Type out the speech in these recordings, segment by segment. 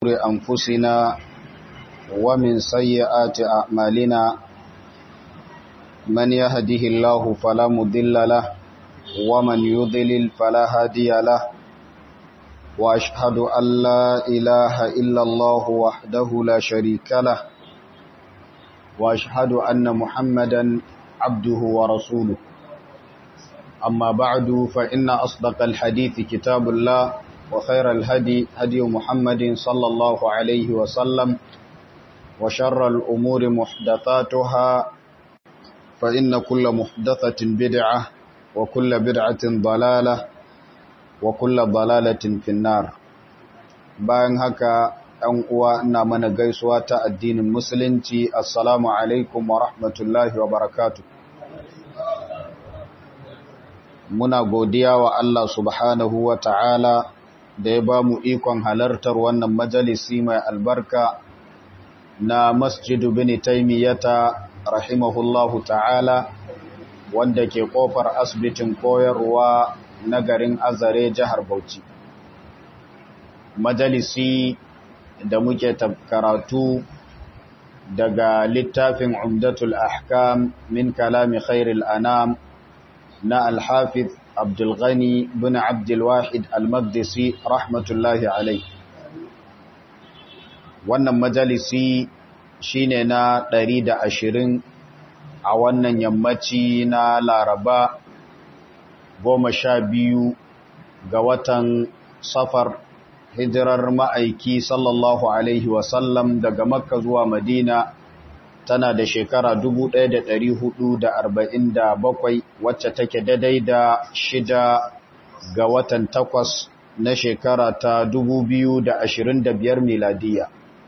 أنفسنا ومن سيئات أعمالنا من يهده الله فلا مضل له ومن يضلل فلا هادي له وأشهد أن لا إله إلا الله وحده لا شريك له وأشهد أن محمدا عبده ورسوله أما بعد فإن أصدق الحديث كتاب الله وخير الهدي هدي محمد صلى الله عليه وسلم وشر الأمور محدثاتها فإن كل محدثة بدعة وكل بدعة ضلالة وكل ضلالة في النار bayan haka ɗan uwa ina mana gaisuwa ta addinin musulunci assalamu alaikum wa rahmatullahi wa barakatuh muna godiya wa Allah subhanahu wa ta'ala da ya ba mu ikon halartar wannan majalisi mai albarka na masjidu bin taimiyata rahimahullahu ta'ala wanda ke kofar asibitin koyarwa na garin azare jihar Bauchi. Majalisi da muke karatu daga littafin Umdatul Ahkam min kalami khairil anam na Alhafiz Abdulghani bin Abdulwahid Al-Maqdisi rahmatullahi alai. Wannan majalisi shine na ɗari da ashirin a wannan yammaci na Laraba goma sha biyu ga watan safar hijirar ma'aiki sallallahu Alaihi wasallam daga Makka zuwa Madina tana da shekara bakwai wacce take daidai da shida ga watan takwas na shekara ta biyar miladiya.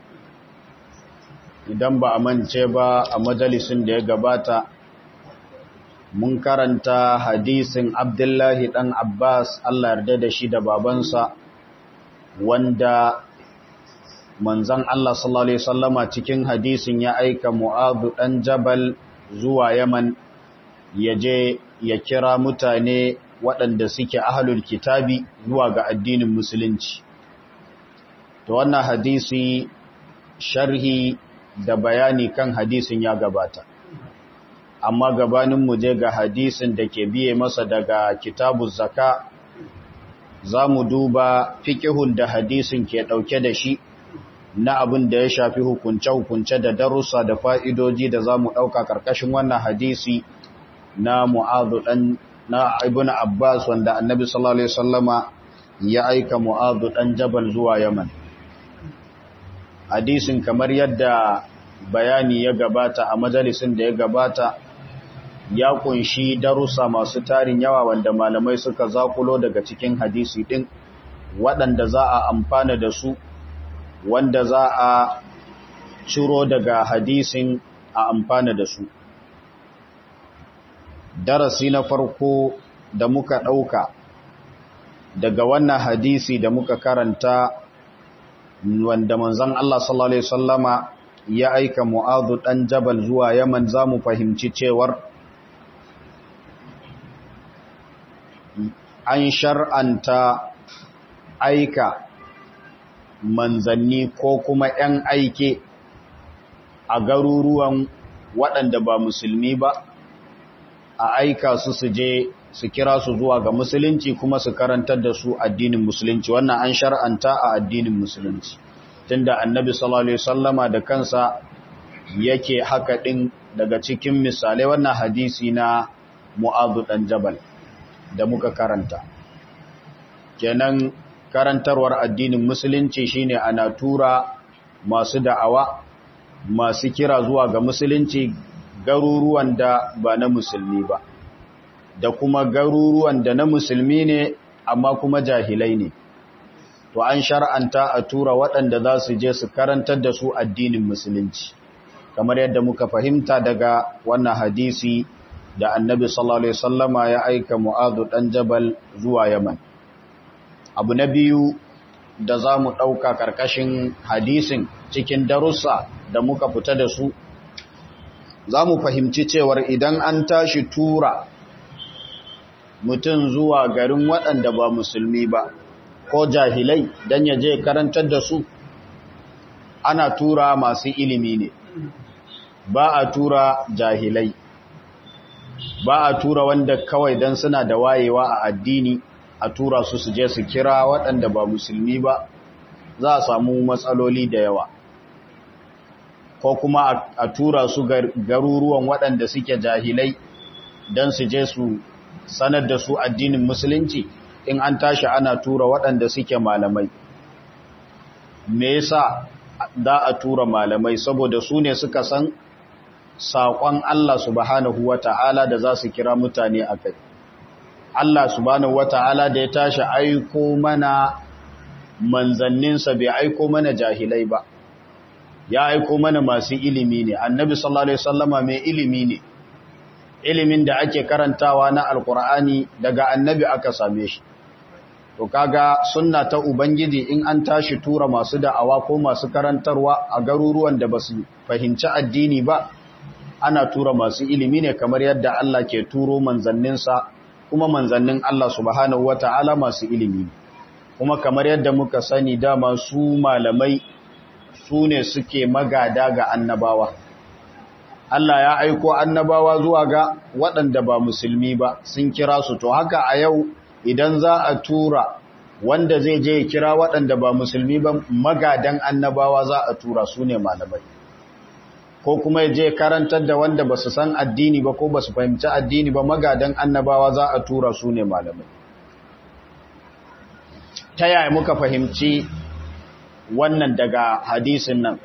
Idan ba a mance ba a majalisun da ya gabata mun karanta hadisin Abdullahi ɗan Abbas Allah yarda da shi da babansa wanda manzan Allah sallallahu Alaihi wasallama cikin hadisin ya aika Mu'adhu ɗan Jabal zuwa Yaman ya je ya kira mutane waɗanda suke ahalul kitabi zuwa ga addinin musulunci. To wannan hadisi sharhi da bayani kan hadisin ya gabata. Amma gabanin mu je ga hadisin da ke biye masa daga kitabu zaka za mu duba fikihun da hadisin ke ɗauke da shi na abin da ya shafi hukunce-hukunce da darussa da fa'idoji da za mu ɗauka ƙarƙashin wannan hadisi na mu'adu ɗan na ibn Abbas wanda annabi sallallahu Alaihi wasallama ya aika mu'adu ɗan jabal zuwa Yaman. Hadisin kamar yadda bayani ya gabata a majalisin da ya gabata ya kunshi darussa masu tarin yawa wanda malamai suka zakulo daga cikin hadisi ɗin waɗanda za a amfana da su wanda za a ciro daga hadisin a amfana da su. Darasi na farko da muka ɗauka daga wannan hadisi da muka karanta wanda manzan Allah sallallahu Alaihi Wasallama ya aika mu'adu ɗan jabal zuwa Yaman za mu fahimci cewar an shar'anta aika manzanni ko kuma ‘yan aike a garuruwan waɗanda ba musulmi ba a aika su su je su kira su zuwa ga musulunci kuma su karantar da su addinin musulunci wannan an shar'anta a addinin musulunci tunda annabi sallallahu alaihi wasallama da kansa yake haka din daga cikin misalai wannan hadisi na Mu'adh dan Jabal da muka karanta kenan karantarwar addinin musulunci shine ana tura masu da'awa masu kira zuwa ga musulunci garuruwan da ba na musulmi ba da kuma garuruwan da na musulmi ne amma kuma jahilai ne to an shar'anta a tura waɗanda za su je su karantar da su addinin musulunci kamar yadda muka fahimta daga wannan hadisi da annabi sallallahu alaihi wasallama ya aika mu'adhu dan jabal zuwa yaman abu na biyu da za mu ɗauka ƙarƙashin hadisin cikin darussa da muka fita da su za mu fahimci cewar idan an tashi tura mutum zuwa garin waɗanda ba musulmi ba ko jahilai don ya je karantar da su ana tura masu ilimi ne ba a tura jahilai ba a tura wanda kawai don suna da wayewa a addini a tura su su je su kira waɗanda ba musulmi ba za a samu matsaloli da yawa ko kuma a tura su garuruwan waɗanda suke jahilai don su je su sanar da su addinin musulunci in an tashi ana tura waɗanda suke malamai me yasa za a tura malamai saboda su ne suka san saƙon Allah subhanahu wata'ala da za su kira mutane a kai Allah subhanahu wata'ala da ya tashi aiko mana manzanninsa bai aiko mana jahilai ba ya aiko mana masu ilimi ne annabi sallallahu alaihi wasallama mai ilimi ne ilimin da ake karantawa na alkur'ani daga annabi aka same shi to kaga sunna ta ubangiji in an tashi tura masu da'awa ko masu karantarwa a garuruwan da basu fahimci addini ba ana tura masu ilimi ne kamar yadda Allah ke turo manzanninsa kuma manzannin Allah subhanahu wata'ala masu ilimi kuma kamar yadda muka sani dama su malamai su ne suke magada ga annabawa Allah ya aiko annabawa zuwa ga waɗanda ba musulmi ba sun kira su to haka a yau idan za a tura wanda zai je kira waɗanda ba musulmi ba magadan annabawa za a tura su ne malamai ko kuma ya je karantar da wanda ba su san addini ba ko ba su fahimci addini ba magadan annabawa za a tura su ne malamai ta yaya muka fahimci wannan daga hadisin nan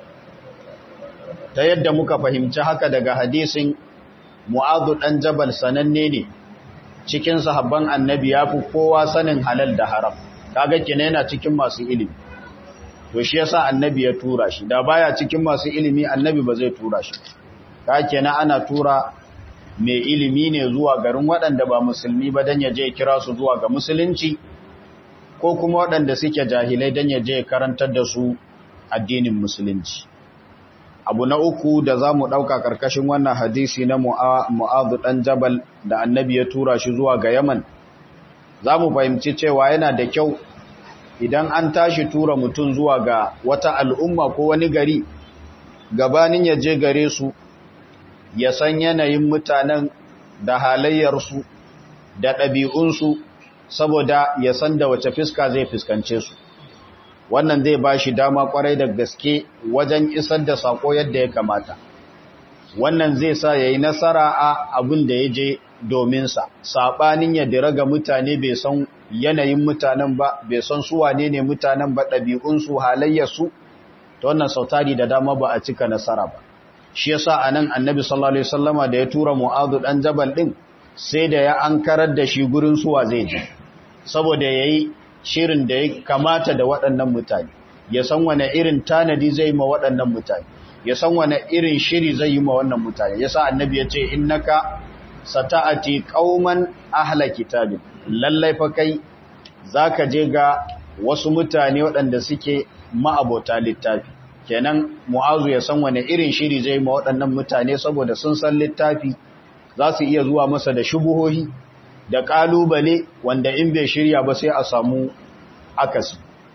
ta yadda muka fahimci haka daga hadisin mu'adu ɗan jabal sananne ne cikin sahabban annabi ya fi kowa sanin halal da haram kaga kina yana cikin masu ilimi to shi yasa annabi ya tura shi da baya cikin masu ilimi annabi ba zai tura shi ka kenan ana tura mai ilimi ne zuwa garin waɗanda ba musulmi ba dan ya je kira su zuwa ga musulunci ko kuma waɗanda suke jahilai dan ya je karantar da su addinin musulunci abu na uku da za mu ɗauka ƙarƙashin wannan hadisi na mu'adu ɗan jabal da annabi ya tura shi zuwa ga yaman za mu fahimci cewa yana da kyau idan an tashi tura mutum zuwa ga wata al'umma ko wani gari gabanin ya je gare su ya san yanayin mutanen da halayyarsu da ɗabi'unsu saboda ya san da wace fiska zai fuskance su wannan zai ba shi dama kwarai da gaske wajen isar da sako yadda ya kamata wannan zai sa ya yi nasara a abin da ya je dominsa saɓanin ya dira ga mutane bai san yanayin mutanen ba bai san su wane ne mutanen ba ɗabi'unsu halayyarsu ta wannan sautari da dama ba a cika nasara ba shi yasa a nan annabi sallallahu alaihi wasallama da ya tura mu'adu ɗan jabal ɗin sai da ya ankarar da shi gurin suwa zai je saboda ya yi shirin da ya kamata da waɗannan mutane ya san wane irin tanadi zai ma waɗannan mutane ya san wane irin shiri zai yi ma wannan mutane ya sa annabi ya ce innaka sata'ati qauman ahla kitabin lallai fa kai zaka je ga wasu mutane waɗanda suke ma'abota littafi kenan mu'azu ya san wane irin shiri zai ma waɗannan mutane saboda sun san littafi za su iya zuwa masa da shubuhohi da ƙalubale wanda in bai shirya ba sai a samu akasi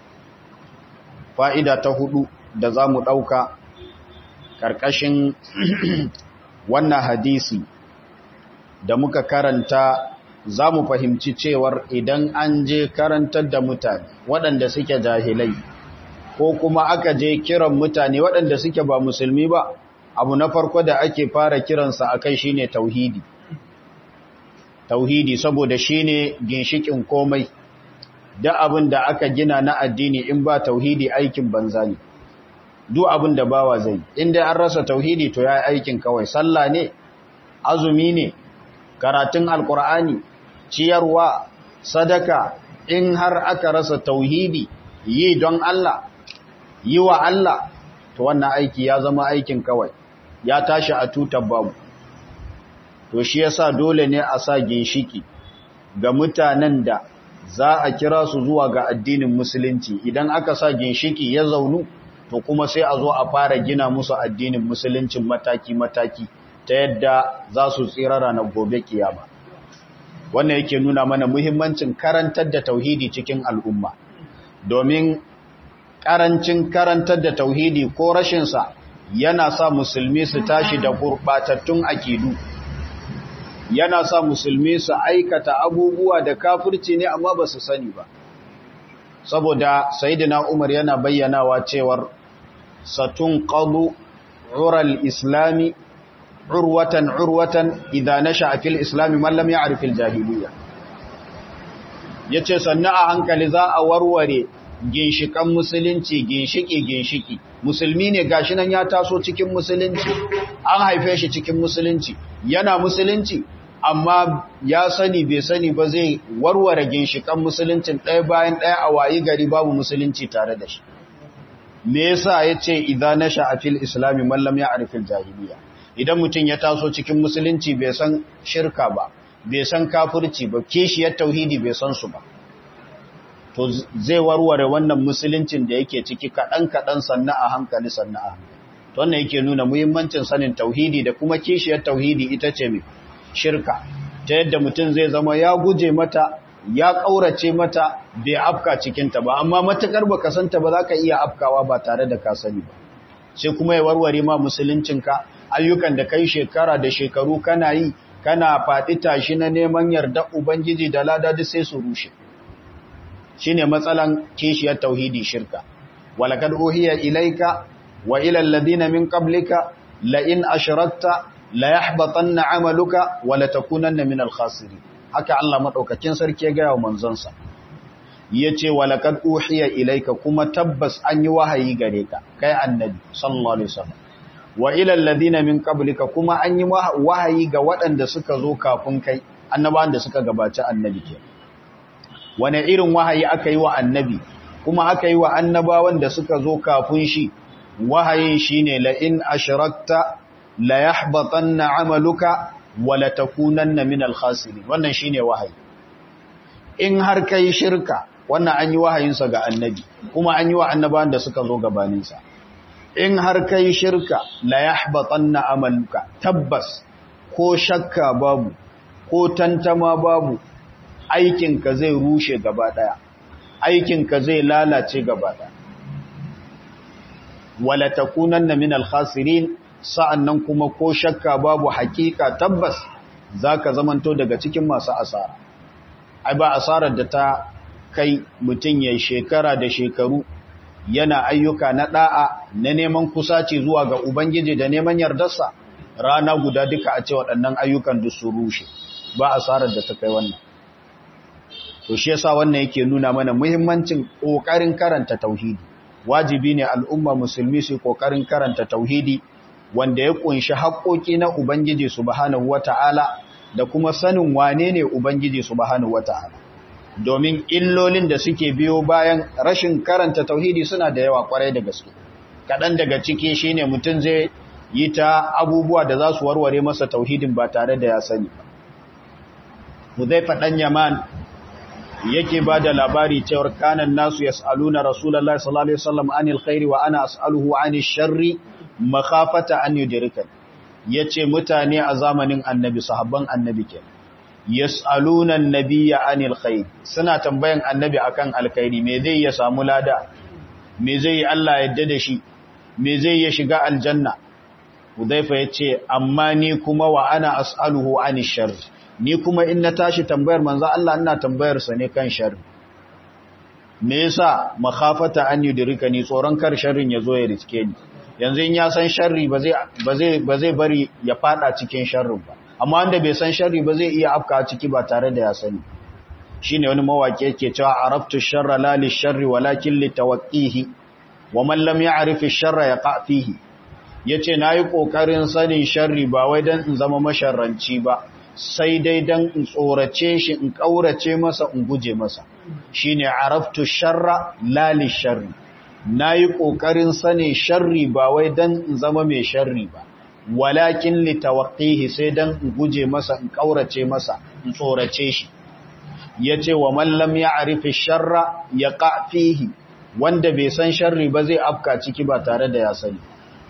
fa'ida ta hudu da za mu ɗauka ƙarƙashin wannan hadisi da muka karanta za mu fahimci cewar idan an je karantar da mutane waɗanda suke jahilai ko kuma aka je kiran mutane waɗanda suke ba musulmi ba abu na farko da ake fara kiransa a kai shine tauhidi tauhidi saboda shine ginshikin komai da abin da aka gina na addini in ba tauhidi aikin banza ne duk abin da bawa zai inda an rasa tauhidi to yayi aikin kawai sallah ne azumi ne karatun alkur'ani ciyarwa sadaka in har aka rasa tauhidi yi don Allah yi wa Allah to wannan aiki ya zama aikin kawai ya tashi a tutar babu to shi yasa dole ne a sa ginshiki ga mutanen da za a kira su zuwa ga addinin musulunci idan aka sa ginshiki ya zaunu to kuma sai a zo a fara gina musu addinin musuluncin mataki-mataki ta yadda za su tsira ranar gobe kiyama wannan yake nuna mana muhimmancin karantar da tauhidi cikin al'umma domin ƙarancin karantar da tauhidi ko rashinsa yana sa musulmi su tashi da gurɓatattun akidu yana sa musulmi su aikata abubuwa da kafirci ne amma ba su sani ba saboda sayidina umar yana bayyanawa cewar satun qadu ural islami urwatan urwatan idan nasha fil islami man lam ya'rif al jahiliyya yace sannan a hankali za a warware ginshikan musulunci ginshiki ginshiki musulmi ne gashi nan ya taso cikin musulunci an haife shi cikin musulunci yana musulunci amma ya sani bai sani ba zai warware ginshikan musuluncin ɗaya bayan ɗaya a wayi gari babu musulunci tare da shi me yasa yace idza nasha fil islami man lam ya'rif al jahiliya idan mutum ya taso cikin musulunci bai san shirka ba bai san kafirci ba kishiyar tauhidi bai san su ba to zai warware wannan musuluncin da yake ciki kaɗan kaɗan sannan a hankali sannan a hankali to wannan yake nuna muhimmancin sanin tauhidi da kuma kishiyar tauhidi ita ce mai shirka ta yadda mutum zai zama ya guje mata ya ƙaurace mata bai afka cikinta ba amma matuƙar ba santa ba za ka iya afkawa ba tare da ka sani ba sai kuma ya warware ma musuluncinka ayyukan da kai shekara da shekaru kana yi kana faɗi tashi na neman yarda ubangiji da lada duk sai su rushe shine matsalan kishiyar tauhidi shirka walakad uhiya ilaika wa ila alladhina min qablika la in ashrakta la yahbatanna amaluka wa la takunanna min al-khasirin haka Allah madaukakin sarki ya ga wa manzonsa yace walakad uhiya ilaika kuma tabbas an yi wahayi gare ka kai annabi sallallahu alaihi wasallam wa ila alladhina min qablika kuma an yi wahayi ga waɗanda suka zo kafin kai annabawan da suka gabaci annabi ke wane irin wahayi aka yi wa annabi kuma aka yi wa annabawan da suka zo kafin shi wahayin shine la in ashrakta la yahbatanna amaluka wa la takunanna min al-khasirin wannan shine wahayi in har kai shirka wannan an yi wahayinsa ga annabi kuma an yi wa annabawan da suka zo gabaninsa in har kai shirka la yahbatanna amaluka tabbas ko shakka babu ko tantama babu aikinka zai rushe gaba daya aikinka zai lalace gaba daya wala takunanna min al-khasirin sa'annan kuma ko shakka babu hakika tabbas zaka zamanto daga cikin masu asara ai ba asarar da ta kai mutun yayin shekara da shekaru yana ayyuka na da'a na neman kusaci zuwa ga ubangiji da neman yardarsa rana guda duka a ce waɗannan ayyukan duk su rushe ba asarar da ta kai wannan to shi yasa wannan yake nuna mana muhimmancin kokarin karanta tauhidi wajibi ne al'umma musulmi su kokarin karanta tauhidi wanda ya kunshi haƙoƙi na ubangiji subhanahu wata'ala da kuma sanin wane ne ubangiji subhanahu wata'ala domin illolin da suke biyo bayan rashin karanta tauhidi suna da yawa kwarai da gaske kaɗan daga ciki shine mutum zai yi ta abubuwa da za su warware masa tauhidin ba tare da ya sani ba Huzaifa ɗan Yaman yake ba da labari cewar kanan nasu ya sa'aluna Rasulallah sallallahu Alaihi wasallam anil khairi wa ana as'aluhu anil sharri makafata an yudirikan ya ce mutane a zamanin annabi sahabban annabi ke yas'aluna annabiyya anil khair suna tambayan annabi akan alkhairi me zai ya samu lada me zai Allah yadda da shi me zai ya shiga aljanna Hudhaifa yace amma ni kuma wa ana as'aluhu anil sharri ni kuma in na tashi tambayar manzo Allah ina tambayar sa ne kan sharri me yasa makhafata an yudrika ni tsoron kar sharrin yazo ya riske ni yanzu in ya san sharri ba zai ba zai ba zai bari ya fada cikin sharrin ba amma wanda bai san sharri ba zai iya afka ciki ba tare da ya sani shine wani mawaki yake cewa araftu sharra la li sharri walakin li tawqihi wa man lam ya'rif ash-sharra yaqa fihi yace nayi kokarin sanin sharri ba wai dan in zama masharranci ba sai dai dan in tsorace shi in kaurace masa in guje masa shine araftu sharra la li sharri nayi kokarin sanin sharri ba wai dan in zama mai sharri ba walakin li tawqihi sai dan in guje masa in kaurace masa in tsorace shi yace wa man lam ya'rif ash-sharra yaqa fihi wanda bai san sharri ba zai afka ciki ba tare da ya sani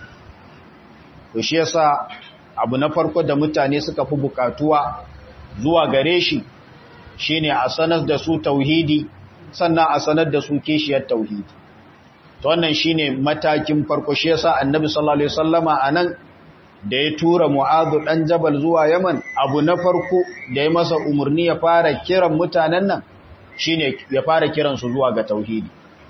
to shi yasa abu na farko da mutane suka fi bukatuwa zuwa gare shi shine a sanar da su tauhidi sannan a sanar da su kishiyar tauhidi to wannan shine matakin farko shi yasa annabi sallallahu alaihi wasallama anan da ya tura mu'adhu dan jabal zuwa yaman abu na farko da ya masa umurni ya fara kiran mutanen nan shine ya fara kiran su zuwa ga tauhidi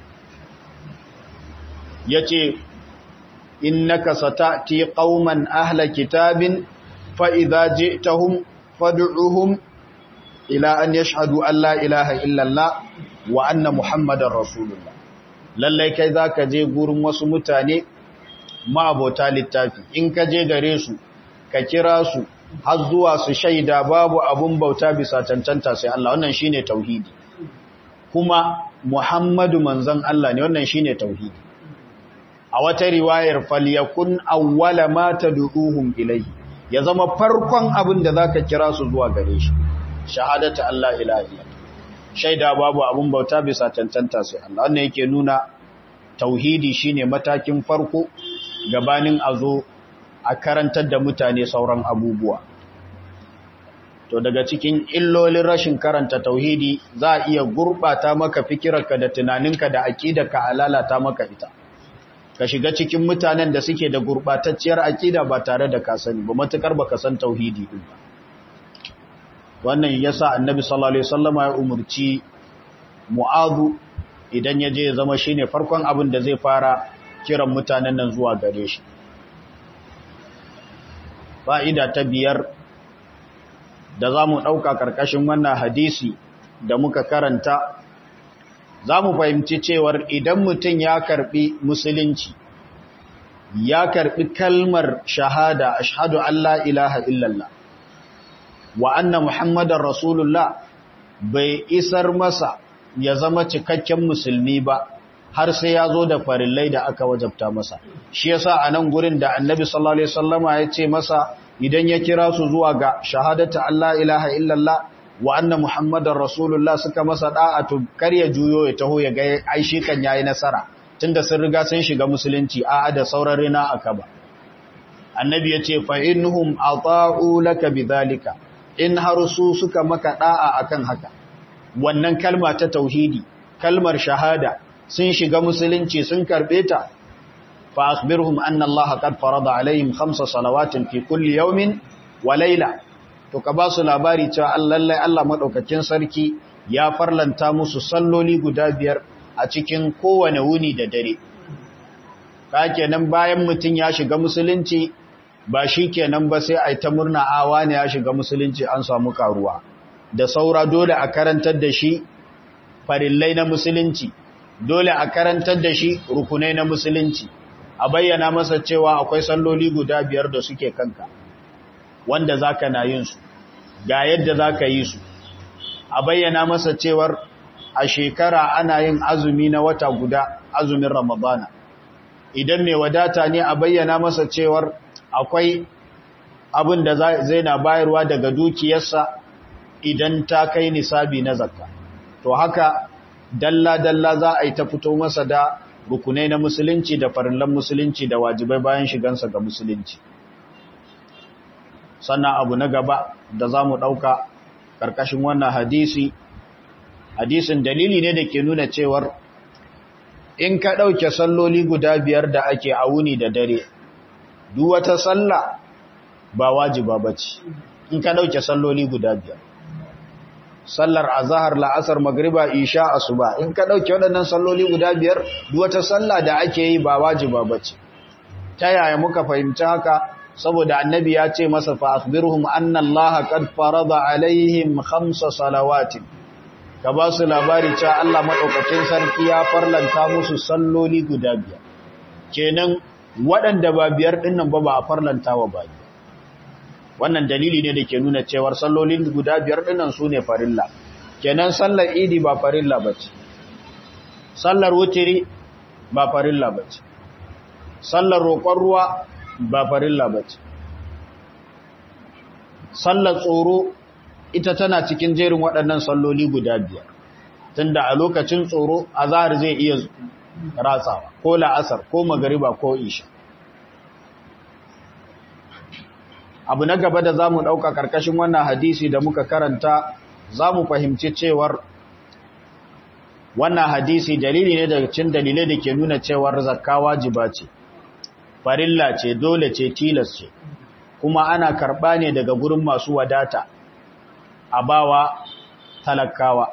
yace innaka satati qauman ahla kitabin fa idza ji'tahum fad'uhum ila an yashhadu an la ilaha illa allah wa anna muhammadar rasulullah lallai kai zaka je gurin wasu mutane ma'abota littafi in ka je gare su ka kira su har zuwa su shaida babu abun bauta bisa cancanta sai Allah wannan shine tauhidi kuma Muhammadu manzon Allah ne wannan shine tauhidi a wata riwayar falyakun awwala ma tad'uhum ilayhi ya zama farkon abin da zaka kira su zuwa gare shi shahadatu Allah ilaha illallah shaida babu abun bauta bisa cancanta sai Allah wannan yake nuna tauhidi shine matakin farko gabanin a zo a karantar da mutane sauran abubuwa to daga cikin illolin rashin karanta tauhidi za a iya gurbata maka fikirarka da tunaninka da aqidarka a lalata maka ita ka shiga cikin mutanen da suke da gurbatacciyar aqida ba tare da ka sani ba matukar baka san tauhidi din ba wannan yasa annabi sallallahu alaihi wasallama ya umurci mu'adhu idan ya je ya zama shine farkon abin da zai fara kiran mutanen nan zuwa gare shi fa'ida ta biyar da za mu ɗauka ƙarƙashin wannan hadisi da muka karanta za mu fahimci cewar idan mutum ya karɓi musulunci ya karɓi kalmar shahada ashhadu Allah ilaha illallah wa anna muhammadar rasulullah bai isar masa ya zama cikakken musulmi ba har sai ya zo da farillai da aka wajabta masa shi yasa a nan gurin da annabi sallallahu alaihi wasallama ya ce masa idan ya kira su zuwa ga shahadata Allah ilaha illallah wa anna muhammadar rasulullah suka masa da'atu kar ya juyo ya taho ya ga ai shi kan yayi nasara tunda sun riga sun shiga musulunci a da sauran rina aka ba annabi ya ce fa innahum ata'u laka bidhalika in har su suka maka da'a akan haka wannan kalma ta tauhidi kalmar shahada sun shiga musulunci sun karbe ta fa akhbirhum anna Allah qad farada alaihim khamsa salawatin fi kulli yawmin wa layla to ka ba su labari cewa lallai Allah madaukakin sarki ya farlanta musu salloli guda biyar a cikin kowane wuni da dare ka kenan bayan mutun ya shiga musulunci ba shi kenan ba sai ai ta murna awa ne ya shiga musulunci an samu karuwa da saura dole a karantar da shi farillai na musulunci dole a karantar da shi rukunai na musulunci a bayyana masa cewa akwai salloli guda biyar da suke kanka wanda zaka na yin su ga yadda zaka yi su a bayyana masa cewar a shekara ana yin azumi na wata guda azumin ramadana idan mai wadata ne a bayyana masa cewar akwai abin da zai na bayarwa daga dukiyarsa idan ta kai nisabi na zakka to haka dalla-dalla za a yi ta fito masa da rukunai na musulunci da farillan musulunci da wajibai bayan shigansa ga musulunci sannan abu na gaba da za mu ɗauka ƙarƙashin wannan hadisi hadisin dalili ne da ke nuna cewar in ka ɗauke salloli guda biyar da ake a wuni da dare duk wata sallah ba wajiba ba ce in ka ɗauke salloli guda biyar sallar azahar la'asar magriba isha asuba in ka dauke waɗannan salloli guda biyar duk wata sallah da ake yi ba wajiba bace ta yaya muka fahimci haka saboda annabi ya ce masa fa akhbirhum anna allaha qad farada alaihim khamsa salawatin ka ba su labari cewa Allah madaukakin sarki ya farlanta musu salloli guda biyar kenan waɗanda ba biyar dinnan ba ba a farlanta wa ba wannan dalili ne da ke nuna cewar sallolin guda biyar dinnan su ne farilla kenan sallar idi ba farilla ba ce sallar wutiri ba farilla ba ce sallar roƙon ruwa ba farilla ba ce sallar tsoro ita tana cikin jerin waɗannan salloli guda biyar tunda a lokacin tsoro azhar zai iya ratsawa ko la'asar ko magariba ko isha abu na gaba da za mu ɗauka ƙarƙashin wannan hadisi da muka karanta za mu fahimci cewar wannan hadisi dalili ne daga cikin dalilai da ke nuna cewar zakka wajiba ce farilla ce dole ce tilas ce kuma ana karɓa ne daga gurin masu wadata a bawa talakawa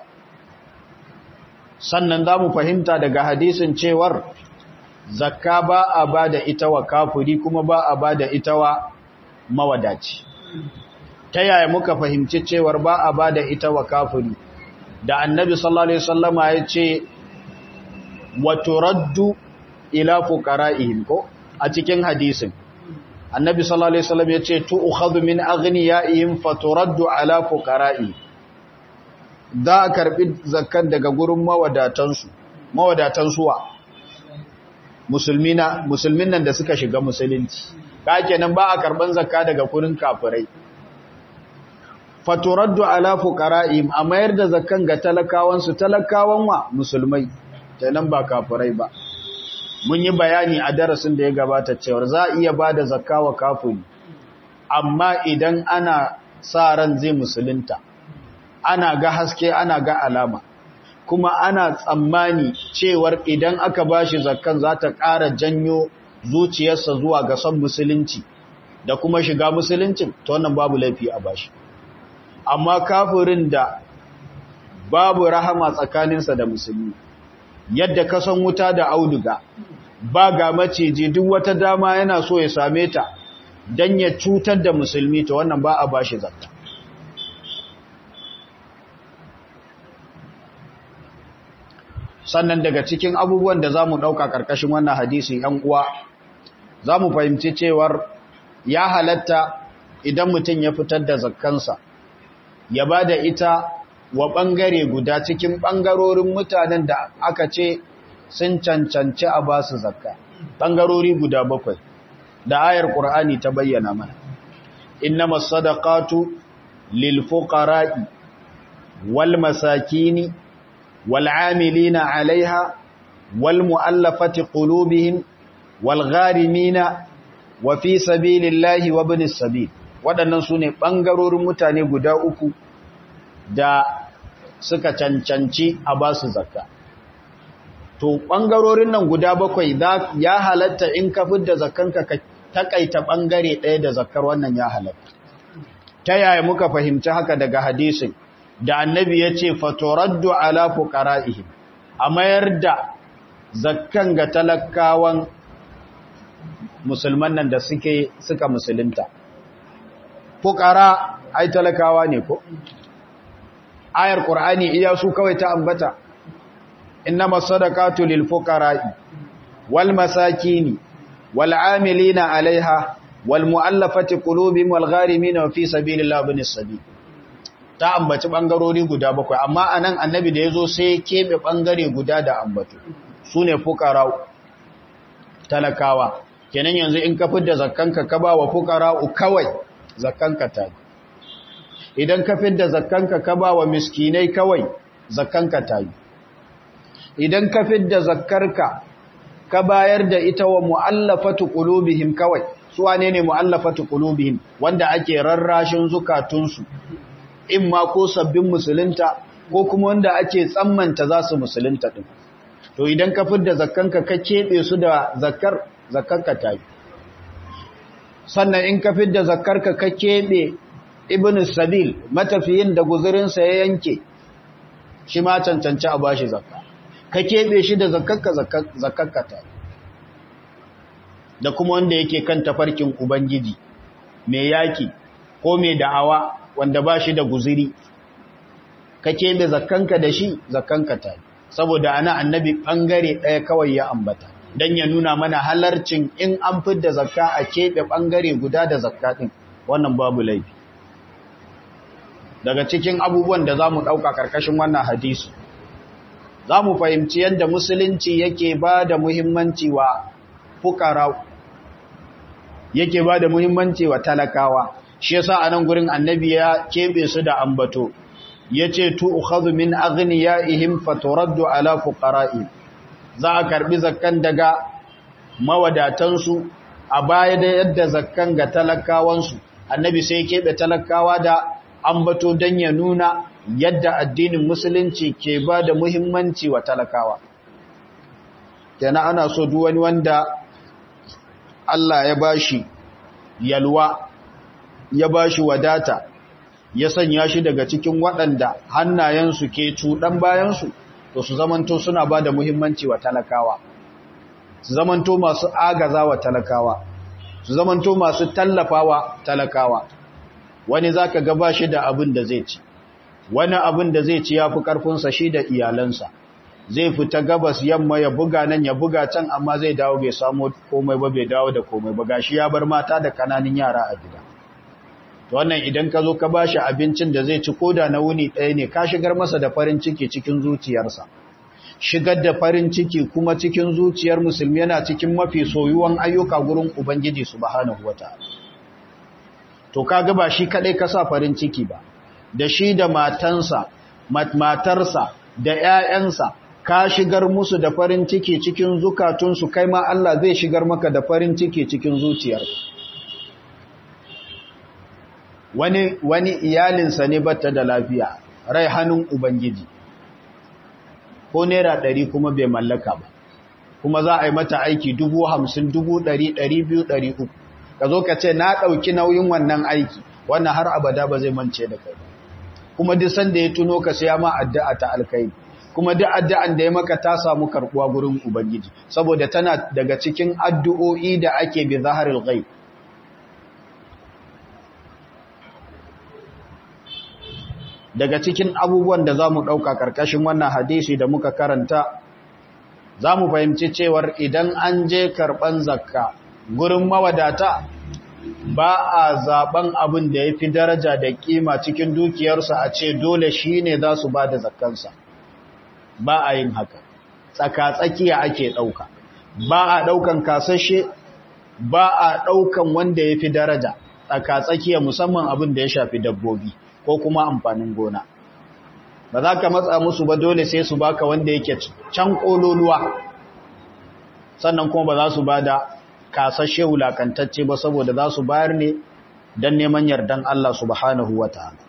sannan za mu fahimta daga hadisin cewar zakka ba a ba da ita wa kafuri kuma ba a ba da ita wa mawadaci ta yaya muka fahimci cewar ba a ba da ita wa kafuri da annabi sallallahu alaihi wasallama ya ce wa turaddu ila fuqara'ihim ko a cikin hadisin annabi sallallahu alaihi wasallam ya ce tu'khadhu min aghniyaihim faturaddu ala fuqara'i da a karbi zakkan daga gurin mawadatansu mawadatan suwa musulmina musulmin nan da suka shiga musulunci ka kenan ba a karban zakka daga gurin kafirai faturaddu ala fuqara'ihim a mayar da zakkan ga talakawan su talakawan wa musulmai kenan ba kafirai ba mun yi bayani a darasin da ya gabata cewa za a iya bada zakka wa kafiri amma idan ana sa ran zai musulunta ana ga haske ana ga alama kuma ana tsammani cewar idan aka bashi zakkan za ta ƙara janyo zuciyarsa zuwa ga son musulunci da kuma shiga musuluncin ta wannan babu laifi a bashi amma kafirin da babu rahama tsakaninsa da musulmi yadda ka san wuta da auduga ba ga maciji duk wata dama yana so ya same ta don ya cutar da musulmi ta wannan ba a bashi zakka sannan daga cikin abubuwan da za mu ɗauka ƙarƙashin wannan hadisi ‘yan uwa za mu fahimci cewar ya halatta idan mutum ya fitar da zakkansa ya ba da ita wa ɓangare guda cikin ɓangarorin mutanen da aka ce sun cancanci a ba su zakka ɓangarori guda bakwai da ayar ƙur'ani ta bayyana mana inna masadaqatu lil fuqara'i wal masakini wal amilina 'alayha wal mu'allafati qulubihim wal gharimina wa fi sabilillahi wa ibnis sabil waɗannan sune ɓangarorin mutane guda uku da suka cancanci a ba su zakka to ɓangarorin nan guda bakwai ya halatta in ka fidda zakkanka ka takaita ɓangare ɗaya da zakkar wannan ya halatta ta yaya muka fahimci haka daga hadisin da annabi ya ce fatoraddu ala fuqara'ihim a mayar da zakkan ga talakawan musulman nan da suke suka musulunta fuqara ai talakawa ne ko ayar qur'ani iya su kawai ta ambata إنما الصدقات للفقراء والمساكين والعاملين عليها والمؤلفة قلوبهم والغارمين وفي سبيل الله بن السبيل ta ambaci bangarori guda bakwai amma anan annabi da yazo sai kebe bangare guda da ambato sune fuqara talakawa kenan yanzu in ka fidda zakkanka ka ba wa fuqara kawai zakkanka ta idan ka fidda zakkanka ka ba wa miskinai kawai zakkanka ta yi idan ka fidda zakkarka ka bayar da ita wa mu'allafatu qulubihim kawai su wane ne mu'allafatu qulubihim wanda ake rarrashin zukatunsu in ma ko sabbin musulunta ko kuma wanda ake tsammanta za su musulunta din to idan ka fidda zakkanka ka kebe su da zakkar zakkarka ta yi sannan in ka fidda zakkarka ka kebe ibnu sabil matafiyin da guzurinsa ya yanke shi ma cancanci a bashi zakka ka keɓe shi da zakakka ta da kuma wanda yake kan tafarkin ubangiji mai yaki ko mai da'awa wanda ba shi da guziri ka keɓe zakkanka da shi zakkanka ta saboda ana annabi ɓangare ɗaya kawai ya ambata don ya nuna mana halarcin in an fidda zakka a keɓe ɓangare guda da zakka ɗin wannan babu laifi daga cikin abubuwan da za mu ɗauka ƙarƙashin wannan hadisi za mu fahimci yadda musulunci yake ba da muhimmanci wa fukara yake ba da muhimmanci wa talakawa shi yasa a nan gurin annabi ya keɓe su da ambato ya ce tu ukhadhu min aghniyaihim faturaddu ala fuqara'i za a karbi zakkan daga mawadatansu a baya da yadda zakkan ga talakawansu annabi sai keɓe talakawa da ambato don ya nuna yadda addinin musulunci ke ba da muhimmanci wa talakawa kenan ana so duk wani wanda Allah ya bashi yalwa ya bashi wadata ya sanya shi daga cikin waɗanda hannayensu ke cuɗan bayansu to su zamanto suna ba da muhimmanci wa talakawa su zamanto masu agaza wa talakawa su zamanto masu tallafawa talakawa wani za ka gaba shi da abin da zai ci wani abin da zai ci ya fi ƙarfinsa shi da iyalansa zai fita gabas yamma ya buga nan ya buga can amma zai dawo bai samu komai ba bai dawo da komai ba gashi ya bar mata da kananan yara a gida wannan idan ka zo ka bashi abincin da zai ci koda na wuni ɗaya ne ka shigar masa da farin ciki cikin zuciyarsa shigar da farin ciki kuma cikin zuciyar musulmi yana cikin mafi soyuwan ayyuka gurin ubangiji subhanahu wataala to kaga ba shi kadai ka sa farin ciki ba da shi da matansa matarsa da ƴaƴansa ka shigar musu da farin ciki cikin zukatunsu kai ma Allah zai shigar maka da farin ciki cikin zuciyarka wani wani iyalinsa ne batta da lafiya rai hannun ubangiji ko naira ɗari kuma bai mallaka ba kuma za a yi mata aiki dubu hamsin dubu ɗari ɗari biyu ɗari uku ka zo ka ce na ɗauki nauyin wannan aiki wannan har abada ba zai mance da kai kuma duk sanda ya tuno ka sai ma addu'a ta alkai kuma duk addu'an da ya maka ta samu karɓuwa gurin ubangiji saboda tana daga cikin addu'o'i da ake bi zaharil ghaib daga cikin abubuwan da za mu ɗauka ƙarƙashin wannan hadisi da muka karanta za mu fahimci cewar idan an je karɓan zakka gurin mawadata ba a zaɓen abin da ya fi daraja da ƙima cikin dukiyarsa a ce dole shi ne za su ba da zakkansa ba a yin haka tsaka-tsakiya ake ɗauka ba a ɗaukan kasashe ba a ɗaukan wanda ya fi daraja tsaka-tsakiya musamman abin da ya shafi dabbobi ko kuma amfanin gona ba za ka matsa musu ba dole sai su baka wanda yake can kololuwa sannan kuma ba za su ba da kasashe wulakantacce ba saboda za su bayar ne don neman yardan Allah subhanahu wa ta'ala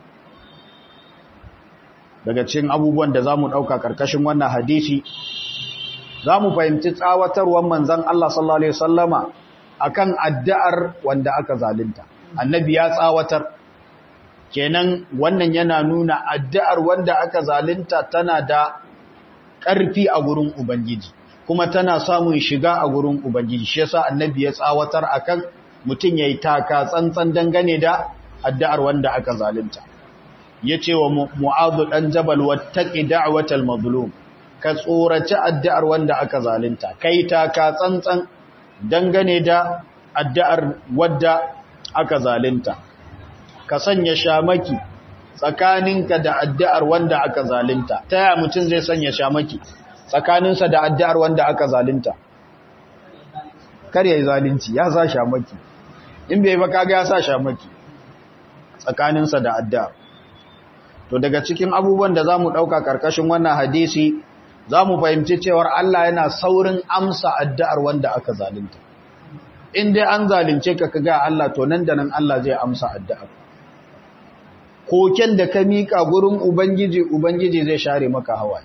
daga cikin abubuwan da za mu ɗauka ƙarƙashin wannan hadisi za mu fahimci tsawatarwar manzan Allah sallallahu Alaihi wasallama akan addu'ar wanda aka zalunta annabi ya tsawatar kenan wannan yana nuna addu'ar wanda aka zalunta tana da ƙarfi a gurin Ubangiji kuma tana samun shiga a gurin Ubangiji shi yasa annabi ya tsawatar akan mutum yayi taka tsantsan dangane da addu'ar wanda aka zalunta yace wa Mu'adh dan Jabal wattaqi da'watal mazlum ka tsoraci addu'ar wanda aka zalunta kai taka tsantsan dangane da addu'ar wanda aka zalunta ka sanya shamaki tsakaninka da addu'ar wanda aka zalunta ta yaya mutum zai sanya shamaki tsakaninsa da addu'ar wanda aka zalunta kar ya yi zalunci ya sa shamaki in bai ba kaga ya sa shamaki tsakaninsa da addu'ar to daga cikin abubuwan da za mu ɗauka ƙarƙashin wannan hadisi za mu fahimci cewar Allah yana saurin amsa addu'ar wanda aka zalunta in dai an zalunce ka kaga Allah to nan da nan Allah zai amsa addu'ar koken da ka miƙa gurin Ubangiji, Ubangiji zai share maka hawaye.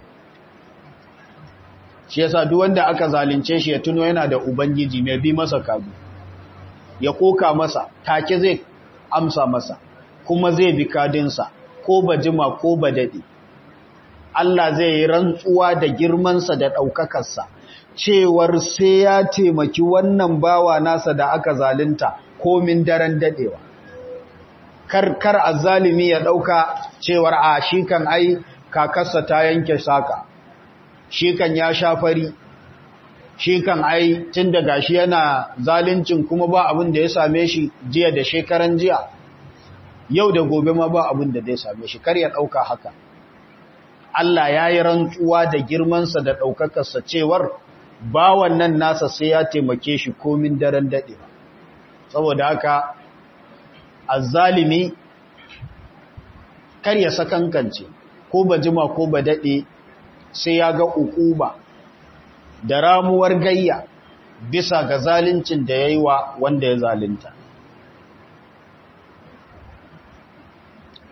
Shi yasa duk wanda aka zalunce shi ya tuno yana da Ubangiji mai bi masa kagu, ya koka masa, take zai amsa masa, kuma zai bi kadinsa, ko ba jima ko ba daɗi. Allah zai yi rantsuwa da girmansa da ɗaukakarsa, cewar sai ya taimaki wannan bawa nasa da aka zalunta komin daren daɗewa. karkar azzalimi ya dauka cewar a shi kan ai kakarsa ta yanke saka shi kan ya shafari shi kan ai tun da gashi yana zaluncin kuma ba abin da ya same shi jiya da shekaran jiya yau da gobe ma ba abin da zai same shi kar ya dauka haka Allah ya yi rantsuwa da girmansa da ɗaukakarsa cewar ba wannan nasa sai ya taimake shi komin daren daɗe saboda haka azzalimi kar ya sakankance ko ba jima ko ba daɗe sai ya ga ukuba da ramuwar gayya bisa ga zaluncin da ya yi wa wanda ya zalunta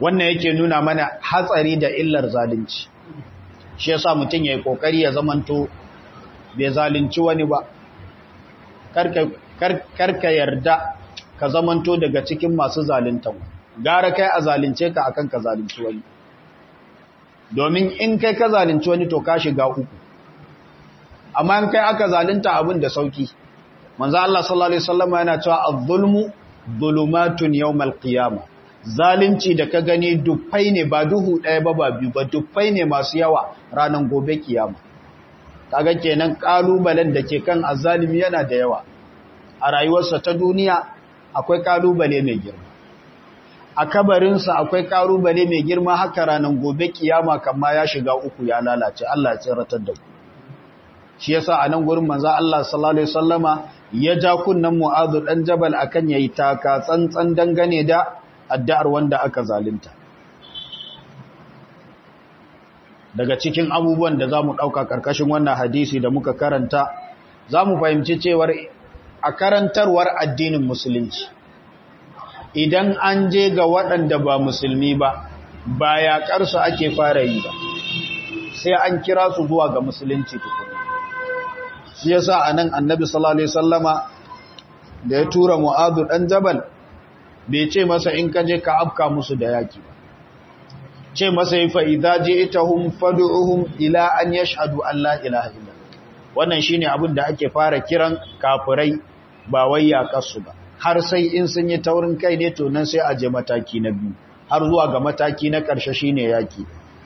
wannan yake nuna mana hatsari da illar zalunci shi yasa mutum yayi kokari ya zamanto bai zalunci wani ba karka karka yarda ka zamanto daga cikin masu zaluntan gara kai a zalunce ka akan ka zalunci wani domin in kai ka zalunci wani to ka shiga uku amma in kai aka zalunta abin da sauki manzo Allah sallallahu alaihi wasallam yana cewa az-zulmu zulumatun yawmal qiyamah zalunci da ka gani dufai ne ba duhu ɗaya ba ba biyu ba dufai ne masu yawa ranar gobe kiyama kaga kenan kalubalen da ke kan azzalimi yana da yawa a rayuwarsa ta duniya akwai kalubale mai girma a kabarinsa akwai kalubale mai girma haka ranar gobe kiyama kama ya shiga uku ya lalace Allah ya tsiratar da ku shi yasa a nan gurin manzo Allah sallallahu alaihi wasallama ya ja kunnan Mu'adh dan Jabal akan yayi taka tsantsan dangane da addu'ar wanda aka zalunta. Daga cikin abubuwan da za mu ɗauka ƙarƙashin wannan hadisi da muka karanta, za mu fahimci cewar a karantarwar addinin Musulunci. Idan an je ga waɗanda ba Musulmi ba, ba yaƙarsu ake fara yi ba, sai an kira su zuwa ga Musulunci tukuna. Shi yasa a nan annabi sallallahu Alaihi Sallama da ya tura Mu'adu ɗan Jabal, bai ce masa in ka je ka afka musu da yaki ba ce masa yi fa'iza je ita hun fadu'uhun ila an ya shaɗu Allah ilaha illa wannan shi ne abin da ake fara kiran kafirai ba wai yaƙarsu ba har sai in sun yi taurin kai ne to nan sai a je mataki na biyu har zuwa ga mataki na ƙarshe shi ne yaƙi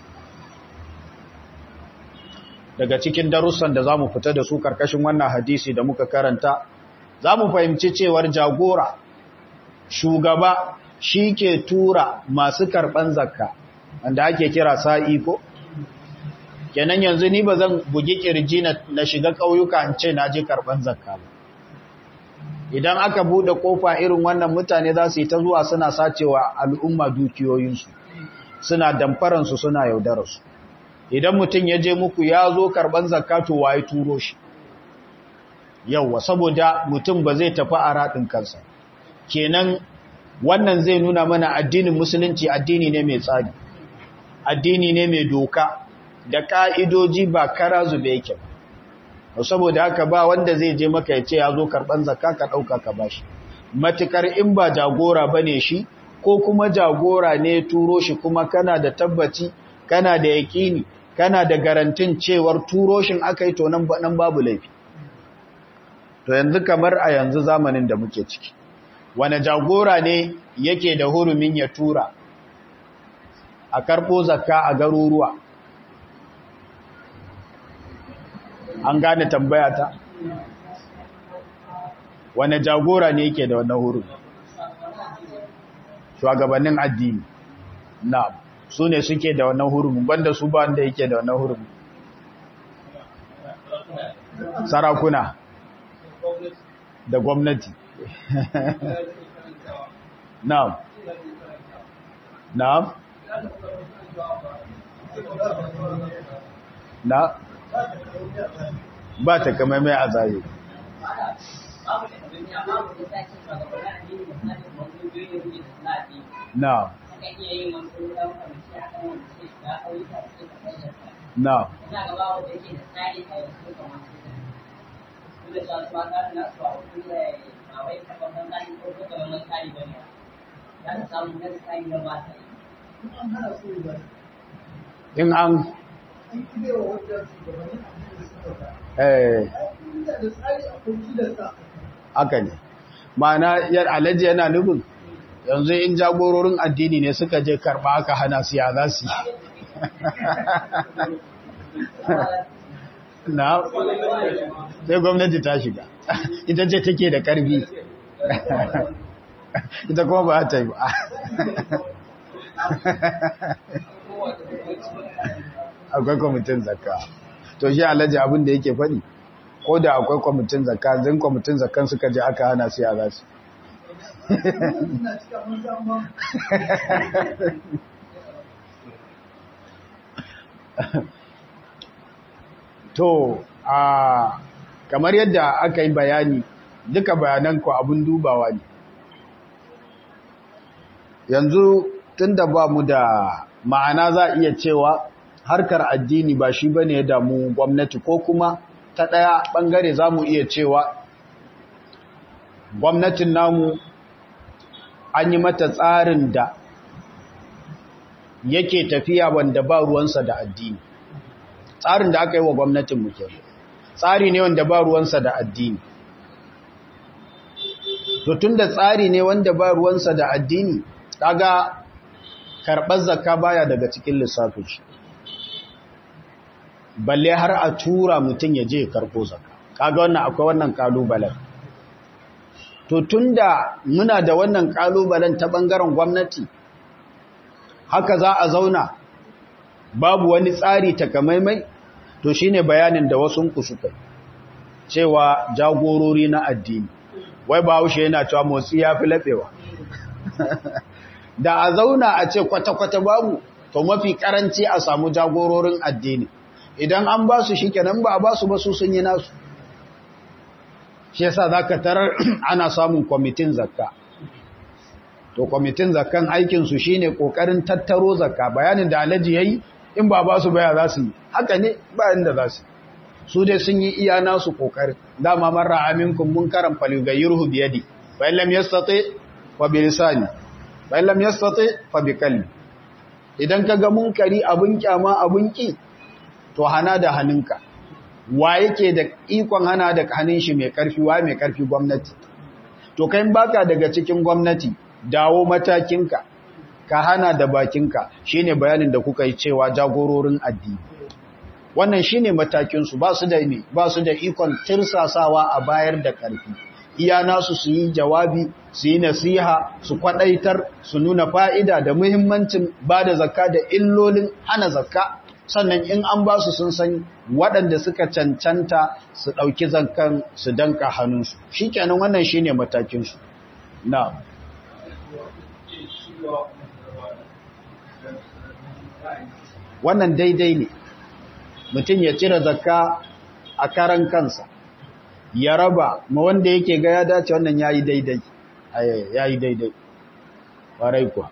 daga cikin darussan da za mu fita da su ƙarƙashin wannan hadisi da muka karanta za mu fahimci cewar jagora shugaba shi ke tura masu karɓan zakka wanda ake kira sa'i ko? kenan yanzu ni ba zan bugi ƙirji na shiga ƙauyuka in ce na je karɓan zakka ba idan aka buɗe ƙofa irin wannan mutane za su yi ta zuwa suna sacewa al'umma dukiyoyinsu suna damfaransu suna yaudararsu idan mutum ya je muku ya zo karɓan zakka to waye turo shi yauwa saboda mutum ba zai tafi a raɗin kansa kenan wannan zai nuna mana addinin musulunci addini ne mai tsari addini ne mai doka da ka'idoji ba kara zube yake ba saboda haka ba wanda zai je maka ya ce ya zo karɓan zakka ka ɗauka ka bashi matukar in ba jagora ba ne shi ko kuma jagora ne turo shi kuma kana da tabbaci kana da yaƙini kana da garantin cewar turo shin aka yi to nan babu laifi to yanzu kamar a yanzu zamanin da muke ciki wane jagora ne yake da hurumin ya tura a karɓo zakka a garuruwa an gane tambaya ta wane jagora ne yake da wannan hurumi shugabannin addini na su ne suke da wannan hurumi banda su ba wanda yake da wannan hurumi sarakuna da gwamnati Na'am. Na'am. Na? Ba ta kama mai a zahiri. Na'am. Na'am. in an eh aka ne ma'ana yar alaji yana nufin yanzu in jagororin addini ne suka je karba aka hana su ya za su na sai gwamnati ta shiga ita ce take da karfi ita kuma ba ta yi ba akwai kwamitin zakka to shi alhaji abin da yake faɗi ko da akwai kwamitin zakka zan kwamitin zakkan suka je aka hana su yara su to a kamar yadda aka yi bayani duka bayanan ku abin dubawa ne yanzu tunda ba mu da ma'ana za iya cewa harkar addini ba shi bane ya damu gwamnati ko kuma ta ɗaya ɓangare za mu iya cewa gwamnatin namu an yi mata tsarin da yake tafiya wanda ba ruwansa da addini tsarin da aka yi wa gwamnatin muke tsari ne wanda ba ruwansa da addini to tun da tsari ne wanda ba ruwansa da addini kaga karɓar zakka baya daga cikin lissafin shi balle har a tura mutum ya je karɓo zakka kaga wannan akwai wannan kalubalen to tunda muna da wannan kalubalen ta bangaren gwamnati haka za a zauna babu wani tsari takamaimai to shine bayanin da wasu ku suka cewa jagorori na addini wai bahaushe yana cewa motsi ya fi laɓewa da a zauna a ce kwata-kwata babu to mafi karanci a samu jagororin addini idan an ba su shi kenan ba a ba su ba su sun yi nasu shi yasa za ka tarar ana samun kwamitin zakka to kwamitin zakkan aikinsu shi ne ƙoƙarin tattaro zakka bayanin da alhaji ya yi in ba ba su baya za su yi haka ne bayan da za su su dai sun yi iya nasu ƙoƙarin dama marar aminkun mun karan faligayyarhu biyadi bayan lam yastati fa bi lisani bayan lam yastati fa bi kalbi idan ka ga munkari abun kyama abun ki to hana da hannunka wa yake da ikon hana da hannun shi mai karfi wa mai karfi gwamnati to kai baka daga cikin gwamnati dawo matakinka ka hana da bakinka shine bayanin da kuka yi cewa jagororin addini wannan shine matakin su ba su da ne ba su da ikon tirsasawa a bayar da karfi iya nasu su yi jawabi su yi nasiha su kwadaitar su nuna fa'ida da muhimmancin ba da zakka da illolin hana zakka sannan in an ba su sun san waɗanda suka cancanta su ɗauki zakkan su danka hannunsu shi kenan wannan shi ne matakinsu na wannan daidai ne mutum ya cire zakka a karan kansa ya raba ma wanda yake ga ya dace wannan ya yi daidai ya yi daidai ƙwarai kuwa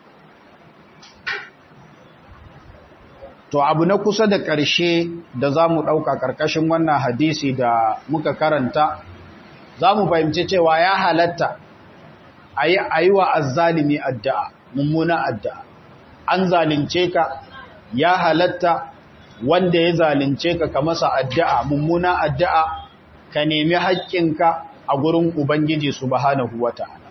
To abu na kusa da ƙarshe da za mu ɗauka ƙarƙashin wannan hadisi da muka karanta, za mu fahimci cewa ya halatta a yi wa azzalimi addu'a, mummuna addu'a. An zalince ka, ya halatta wanda ya zalince ka ka masa addu'a, mummuna addu'a, ka nemi haƙƙinka a gurin Ubangiji subhanahu wa ta'ala.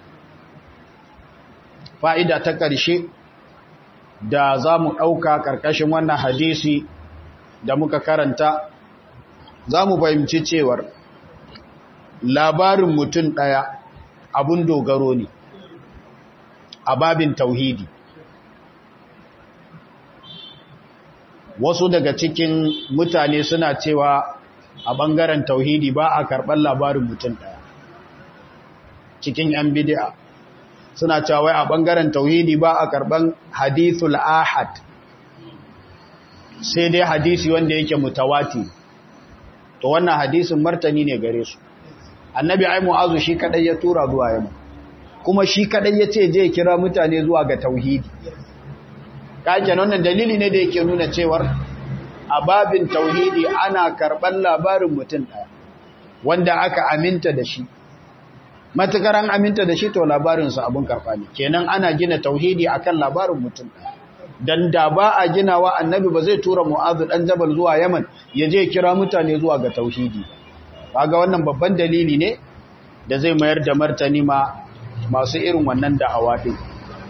Fa'ida ta ƙarshe, da za mu ɗauka ƙarƙashin wannan hadisi da muka karanta za mu fahimci cewar labarin mutum ɗaya abun dogaro ne a babin tauhidi wasu daga cikin mutane suna cewa a ɓangaren tauhidi ba a karɓar labarin mutum ɗaya cikin 'yan bidi'a suna cewa a ɓangaren tauhidi ba a karɓan hadithul ahad sai dai hadisi wanda yake mutawati to wannan hadisin martani ne gare su annabi ai mu'azu shi kadai ya tura zuwa yamma kuma shi kadai ya ce je kira mutane zuwa ga tauhidi kake wannan dalili ne da yake nuna cewar a babin tauhidi ana karɓan labarin mutum ɗaya wanda aka aminta da shi matukar an aminta da shi to labarinsa abin karfa ne kenan ana gina tauhidi akan labarin mutum dan da ba a ginawa annabi ba zai tura mu'azu dan jabal zuwa yaman ya je kira mutane zuwa ga tauhidi kaga wannan babban dalili ne da zai mayar da martani ma masu irin wannan da'awa din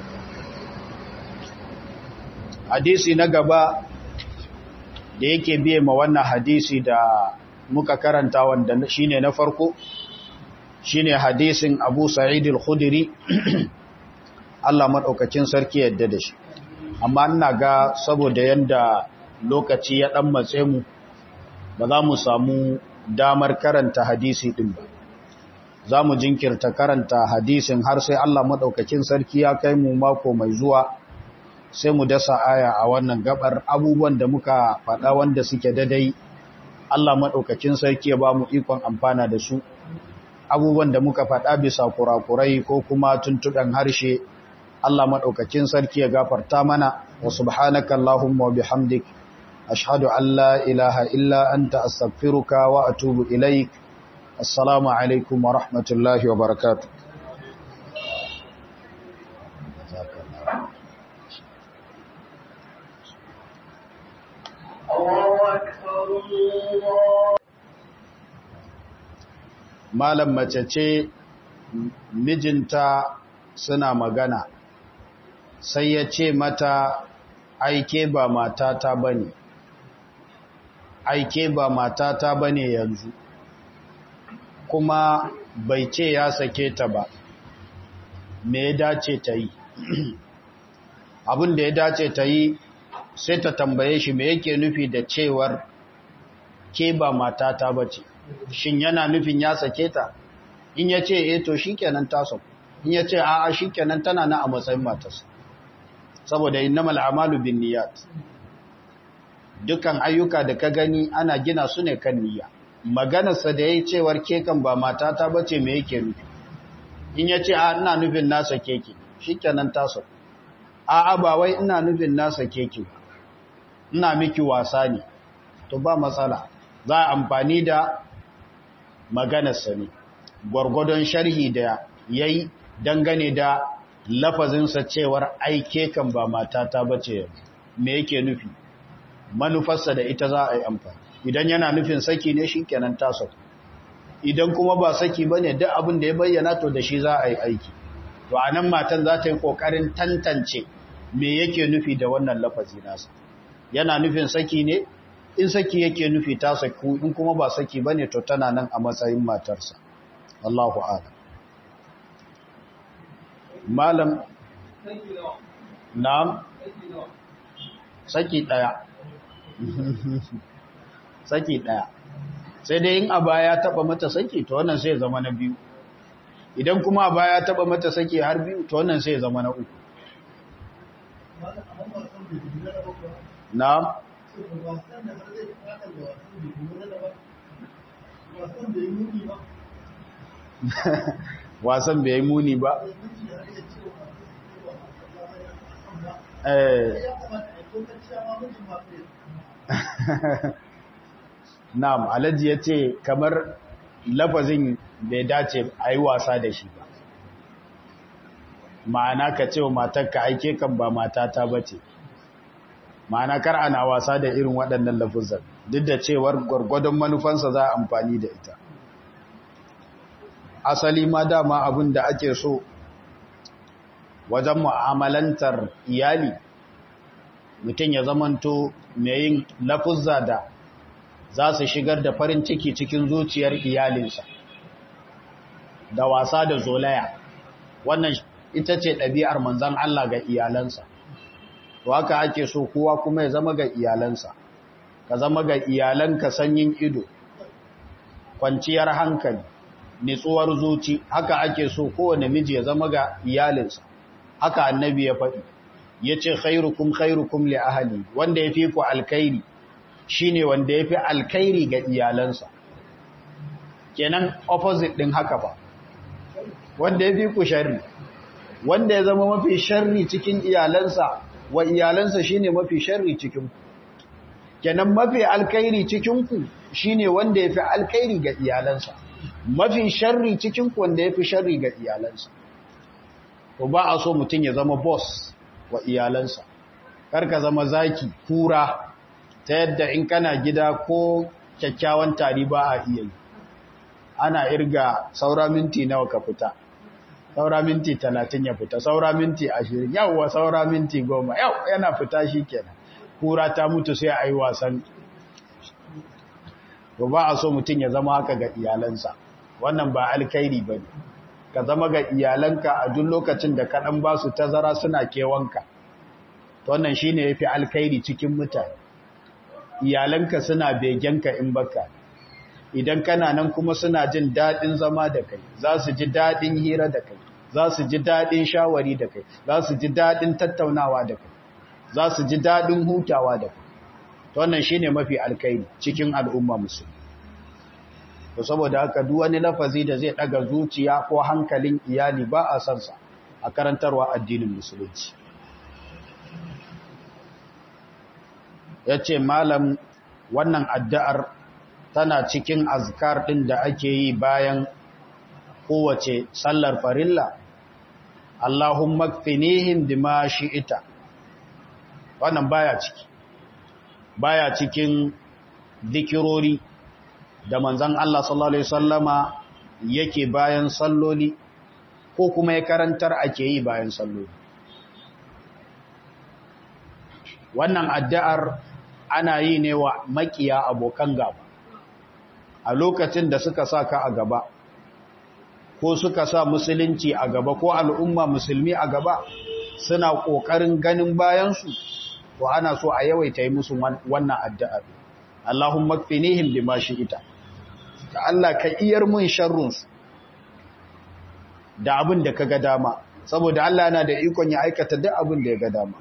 hadisi na gaba da yake biye ma wannan hadisi da muka karanta wanda shine na farko shine hadisin Abu Sa'id al-Khudri Allah madaukakin sarki yadda da shi amma ina ga saboda yanda lokaci ya dan matse mu ba za mu samu damar karanta hadisi din ba za mu jinkirta karanta hadisin har sai Allah madaukakin sarki ya kai mu mako mai zuwa sai mu dasa aya a wannan gabar abubuwan da muka faɗa wanda suke dadai Allah madaukakin sarki ya ba mu ikon amfana da su abubuwan da muka faɗa bisa kurakurai ko kuma tuntuɗan harshe Allah madaukakin sarki ya gafarta mana wa subhanaka allahumma wa bihamdik ashhadu an la ilaha illa anta astaghfiruka wa atubu ilaik assalamu alaikum wa rahmatullahi wa barakatuh malam mace ce mijinta suna magana sai ya ce mata aike ba matata bane aike ba matata bane yanzu kuma bai ce ya sake ta ba me ya dace ta yi abin da ya dace ta yi sai ta tambaye shi me yake nufi da cewar ke ba matata ba ce shin yana nufin ya sake ta in ya ce e to shikenan ta sauku in ya ce a'a shikenan tana na a matsayin matarsa saboda innamal a'malu binniyat dukan ayyuka da ka gani ana gina su ne kan niyya maganarsa da yayi cewar ke kan ba matata bace me yake nufi in ya ce a ina nufin na sake ki shikenan ta sauku a'a ba wai ina nufin na sake ki ina miki wasa ne to ba matsala za a amfani da maganarsa ne gwargwadon sharhi da ya yi dangane da lafazinsa cewar aike kan ba matata ba ce me yake nufi manufarsa da ita za a yi amfani idan yana nufin saki ne shi kenan tasa idan kuma ba saki ba ne duk abin da ya bayyana to da shi za a yi aiki to a nan matan za ta yi ƙoƙarin tantance me yake nufi da wannan lafazi nasa yana nufin saki ne in saki yake nufi ta saku in kuma ba saki ba ne to tana nan a matsayin matarsa Allahu ala malam na'am saki daya saki daya sai dai in aba ya taba mata saki to wannan sai zama na biyu idan kuma aba ya taba mata saki har biyu to wannan sai zama na uku na'am wasan bai yi muni ba na'am alhaji ya ce kamar lafazin bai dace a yi wasa da shi ba ma'ana ka ce wa matarka aike kan ba matata ba ce ma'ana kar ana wasa da irin waɗannan lafuzan duk da cewar gwargwadon manufansa za a amfani da ita asali ma dama abin da ake so wajen mu'amalantar iyali mutum ya zamanto mai yin lafuzza da za su shigar da farin ciki cikin zuciyar iyalinsa da wasa da zolaya wannan ita ce ɗabi'ar manzan Allah ga iyalansa to haka ake so kowa kuma ya zama ga iyalansa ka zama ga iyalanka sanyin ido kwanciyar hankali nitsuwar zuci haka ake so kowane miji ya zama ga iyalinsa haka annabi ya faɗi ya ce khairukum khairukum li ahali wanda ya fi ku alkairi shine wanda ya fi alkairi ga iyalansa kenan opposite ɗin haka ba wanda ya fi ku sharri wanda ya zama mafi sharri cikin iyalansa wa iyalansa shine mafi sharri cikin ku kenan mafi alkairi cikin ku shine wanda yafi alkairi ga iyalansa mafi sharri cikin ku wanda yafi sharri ga iyalansa to ba a so mutun ya zama boss wa iyalansa kar ka zama zaki kura ta yadda in kana gida ko kyakkyawan tari ba a iya yi ana irga saura minti nawa ka fita saura minti talatin ya fita saura minti ashirin yawwa saura minti goma yau yana fita shi kenan kura ta mutu sai a yi wasan to ba a so mutum ya zama haka ga iyalansa wannan ba alkairi ba ne ka zama ga iyalanka a duk lokacin da kaɗan ba su tazara suna kewanka to wannan shi ne ya fi alkairi cikin mutane iyalanka suna begenka in baka idan kana nan kuma suna jin daɗin zama da kai za su ji daɗin hira da kai za su ji daɗin shawari da kai za su ji daɗin tattaunawa da kai za su ji daɗin hutawa da kai to wannan shine mafi alkairi cikin al'umma musulmi to saboda haka duk wani lafazi da zai daga zuciya ko hankalin iyali ba a san sa a karantarwa addinin musulunci ya ce malam wannan addu'ar tana cikin azkar ɗin da ake yi bayan kowace sallar farilla Allahumma kfinihim bima shi'ita wannan baya ciki baya cikin zikirori da manzon Allah sallallahu alaihi wasallama yake bayan salloli ko kuma ya karantar ake yi bayan salloli wannan addu'ar ana yi ne wa makiya abokan gaba a lokacin da suka sa ka a gaba ko suka sa musulunci a gaba ko al'umma musulmi a gaba suna ƙoƙarin ganin bayansu to ana so a yawaita yi musu wannan addu'ar Allahumma kfinihim bima shi'ita ka Allah ka iyar mun sharrunsu da abin da ka ga dama saboda Allah yana da ikon ya aikata duk abin da ya ga dama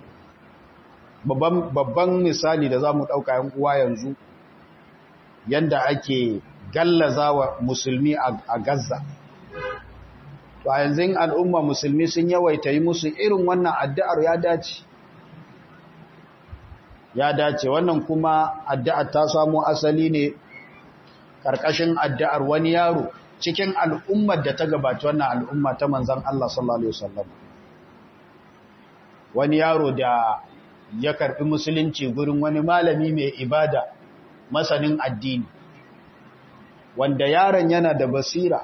babban misali da za mu ɗauka yan uwa yanzu yanda ake gallaza wa musulmi a Gaza to a yanzu al'umma musulmi sun yawaita yi musu irin wannan addu'ar ya dace ya dace wannan kuma addu'ar ta samo asali ne ƙarƙashin addu'ar wani yaro cikin al'ummar da ta gabata wannan al'umma ta manzan Allah sallallahu Alaihi wasallam wani yaro da ya karɓi musulunci gurin wani malami mai ibada masanin addini wanda yaron yana da basira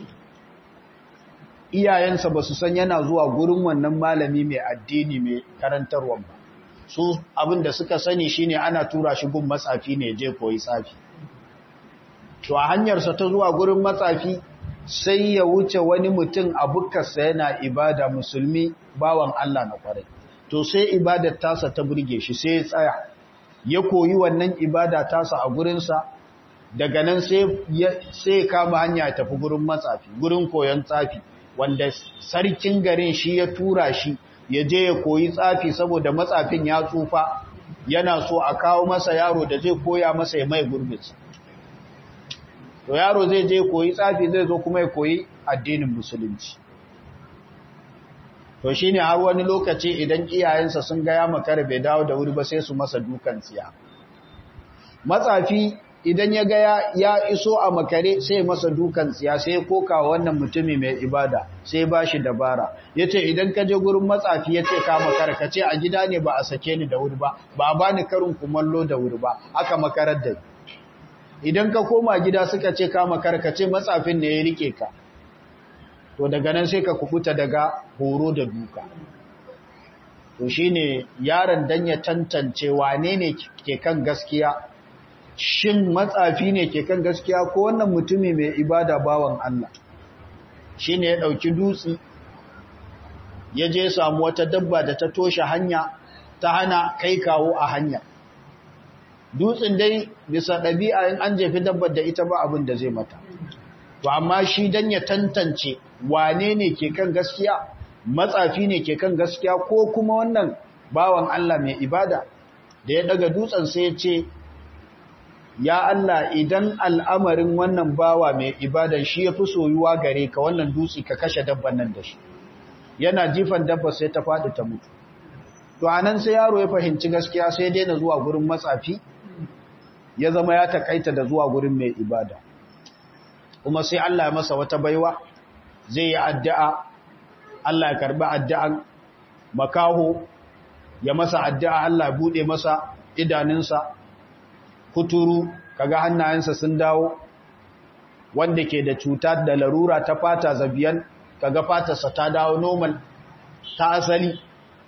iyayensa ba su san yana zuwa gurin wannan malami mai addini mai karantarwa ba su abin da suka sani shine ana tura shi gun matsafi ne je koyi tsafi to a hanyarsa ta zuwa gurin matsafi sai ya wuce wani mutum a bukkarsa yana ibada musulmi bawan Allah na kwarai to sai ibadar tasa ta burge shi sai ya tsaya ya koyi wannan ibada tasa a gurinsa daga nan sai ya kama hanya tafi gurin matsafi gurin koyon tsafi wanda sarkin garin shi ya tura shi ya je ya koyi tsafi saboda matsafin ya tsufa yana so a kawo masa yaro da zai koya masa ya mai gurbinsa to yaro zai je koyi tsafi zai zo kuma ya koyi addinin musulunci to shine har wani lokaci idan iyayensa sun ga ya makara bai dawo da wuri ba sai su masa dukan tsiya matsafi idan ya ga ya iso a makare sai masa dukan tsiya sai koka wannan mutumi mai ibada sai ba shi dabara ya ce idan ka je gurin matsafi ya ce ka makara ka ce a gida ne ba a sake ni da wuri ba ba a bani karin kumallo da wuri ba aka makarar da idan ka koma gida suka ce ka makara ka ce matsafin ne ya rike ka to daga nan sai ka kukuta daga horo da duka to shine yaron dan ya tantance wane ne ke kan gaskiya shin matsafi ne ke kan gaskiya ko wannan mutumi mai ibada bawan Allah shi ne ya ɗauki dutse ya je samu wata dabba da ta toshe hanya ta hana kai kawo a hanya dutsen dai bisa ɗabi'a in an jefi dabbar da ita ba abin da zai mata to amma shi dan ya tantance wane ne ke kan gaskiya matsafi ne ke kan gaskiya ko kuma wannan bawan Allah mai ibada da ya daga dutsen sai ya ce ya Allah idan al'amarin wannan bawa mai ibadan shi ya fi soyuwa gare ka wannan dutse ka kashe dabban nan da shi yana jifan dabba sai ta faɗi ta mutu to anan sai yaro ya fahimci gaskiya sai daina zuwa gurin matsafi ya zama ya takaita da zuwa gurin mai ibada kuma sai Allah ya masa wata baiwa zai yi addu'a Allah ya karbi addu'an makaho ya masa addu'a Allah ya bude masa idanunsa kuturu kaga hannayensa sun dawo wanda ke da cuta da larura ta fata zabiyan kaga fatarsa ta dawo normal ta asali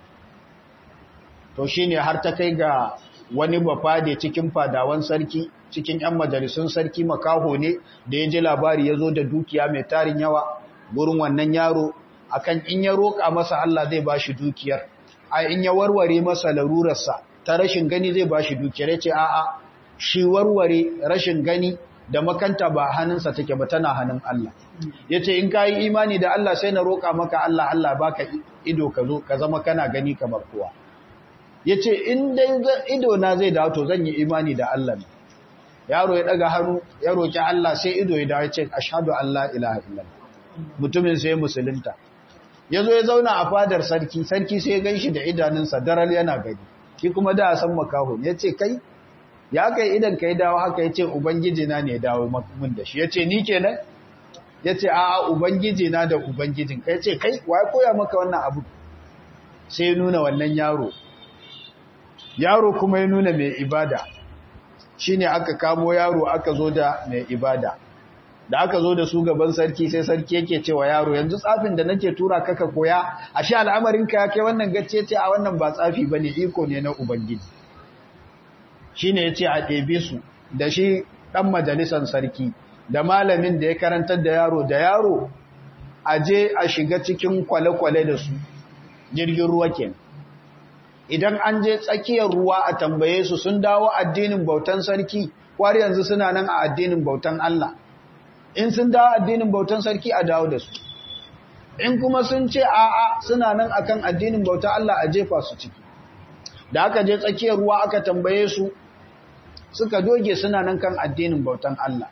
to shine har ta kai ga wani bafade cikin fadawan sarki cikin yan majalisun sarki makaho ne da ya ji labari ya zo da dukiya mai tarin yawa gurin wannan yaro akan in ya roƙa masa Allah zai ba shi dukiyar a in ya warware masa larurarsa ta rashin gani zai ba shi dukiyar ya ce a'a shi warware rashin gani da makanta ba hannunsa take ba tana hannun Allah ya ce in ka yi imani da Allah sai na roƙa maka Allah Allah baka ido ka zo ka zama kana gani kamar kowa ya ce in dai ido na zai dawo to zan yi imani da Allah ne yaro ya daga hannu ya roƙi Allah sai ido ya dawo ya ce ashhadu an la ilaha illallah mutumin sai musulunta ya zo ya zauna a fadar sarki sarki sai ya ganshi da idanunsa daral yana gani shi kuma da san makaho ya ce kai ya kai idan kai dawo haka ya ce ubangiji na ne dawo mun da shi ya ce ni kenan ya ce a'a ubangiji na da ubangijin kai ce kai wa koya maka wannan abu sai nuna wannan yaro yaro kuma ya nuna mai ibada shine aka kamo yaro aka zo da mai ibada da aka zo da su gaban sarki sai sarki yake cewa yaro yanzu tsafin da nake tura kaka koya ashe al'amarin ka kai wannan gacce ce a wannan ba tsafi bane iko ne na ubangiji shine yace a ɗebe su da shi dan majalisan sarki da malamin da ya karantar da yaro da yaro a je a shiga cikin kwale-kwale da su jirgin ruwa ke idan an je tsakiyar ruwa a tambaye su sun dawo addinin bautan sarki kwari yanzu suna nan a addinin bautan Allah in sun dawo addinin bautan sarki a dawo da su in kuma sun ce a'a suna nan akan addinin bautan Allah a jefa su ciki da aka je tsakiyar ruwa aka tambaye su suka doge suna nan kan addinin bautan Allah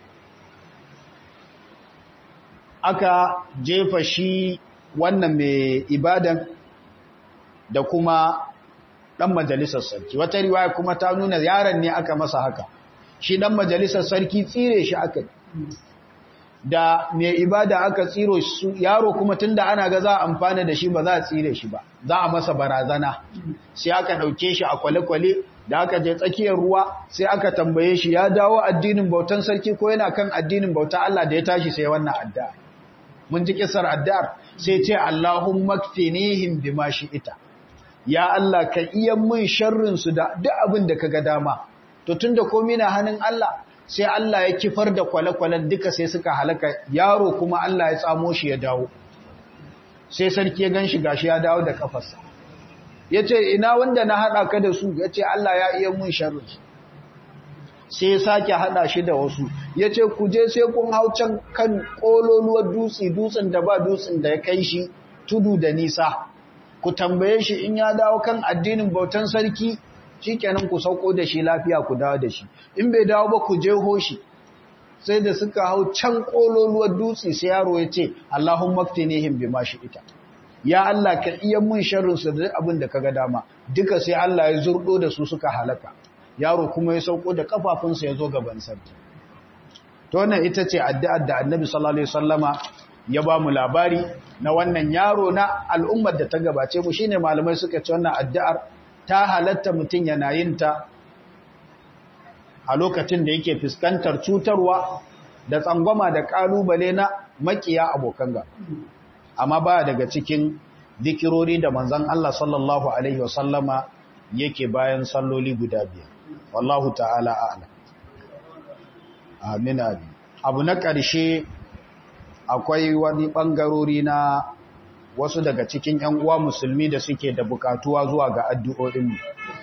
aka jefa shi wannan mai ibadan da kuma ɗan majalisar sarki wata riwaya kuma ta nuna yaron ne aka masa haka shi ɗan majalisar sarki tsire shi aka da mai ibada aka tsiro su yaro kuma tunda ana ga za a amfana da shi ba za a tsire shi ba za a masa barazana sai aka ɗauke shi a kwale-kwale da aka je tsakiyar ruwa sai aka tambaye shi ya dawo addinin bautan sarki ko yana kan addinin bauta Allah da ya tashi sai wannan addu'a mun ji kisar addu'ar sai ce Allahumma kfinihim bima ita. ya Allah ka iya mun sharrin su da duk abin da kaga dama to tunda komai na hannun Allah sai Allah ya kifar da kwale-kwalen duka sai suka halaka yaro kuma Allah ya tsamo shi ya dawo sai sarki ya ganshi gashi ya dawo da kafarsa yace ina wanda na hada ka da su yace Allah ya iya mun sharrin su sai sake hada shi da wasu ya ce ku je sai kun hau can kan ƙololuwar dutse dutsen da ba dutsen da ya kai shi tudu da nisa ku tambaye shi in ya dawo kan addinin bautan sarki shi kenan ku sauko da shi lafiya ku dawo da shi in bai dawo ba ku je hoshi sai da suka hau can ƙololuwar dutse sai yaro ya ce Allahun maktinihim bi mashi ita ya Allah ka iya mun sharrin su da abin da kaga dama duka sai Allah ya zurdo da su suka halaka yaro kuma ya sauko da kafafunsa ya zo gaban sarki to wannan ita ce addu'ar da annabi sallallahu alaihi wasallama ya ba mu labari na wannan yaro na al'ummar da ta gabace mu shine malamai suka ce wannan addu'ar ta halatta mutum yana yin ta a lokacin da yake fuskantar cutarwa da tsangwama da kalubale na makiya abokan ga amma ba daga cikin dikirori da manzon Allah sallallahu alaihi wasallama yake bayan salloli guda biyar wallahu ta'ala a'lam amin amin abu na ƙarshe akwai wani ɓangarori na wasu daga cikin ‘yan uwa musulmi da suke da bukatuwa zuwa ga addu'o'inmu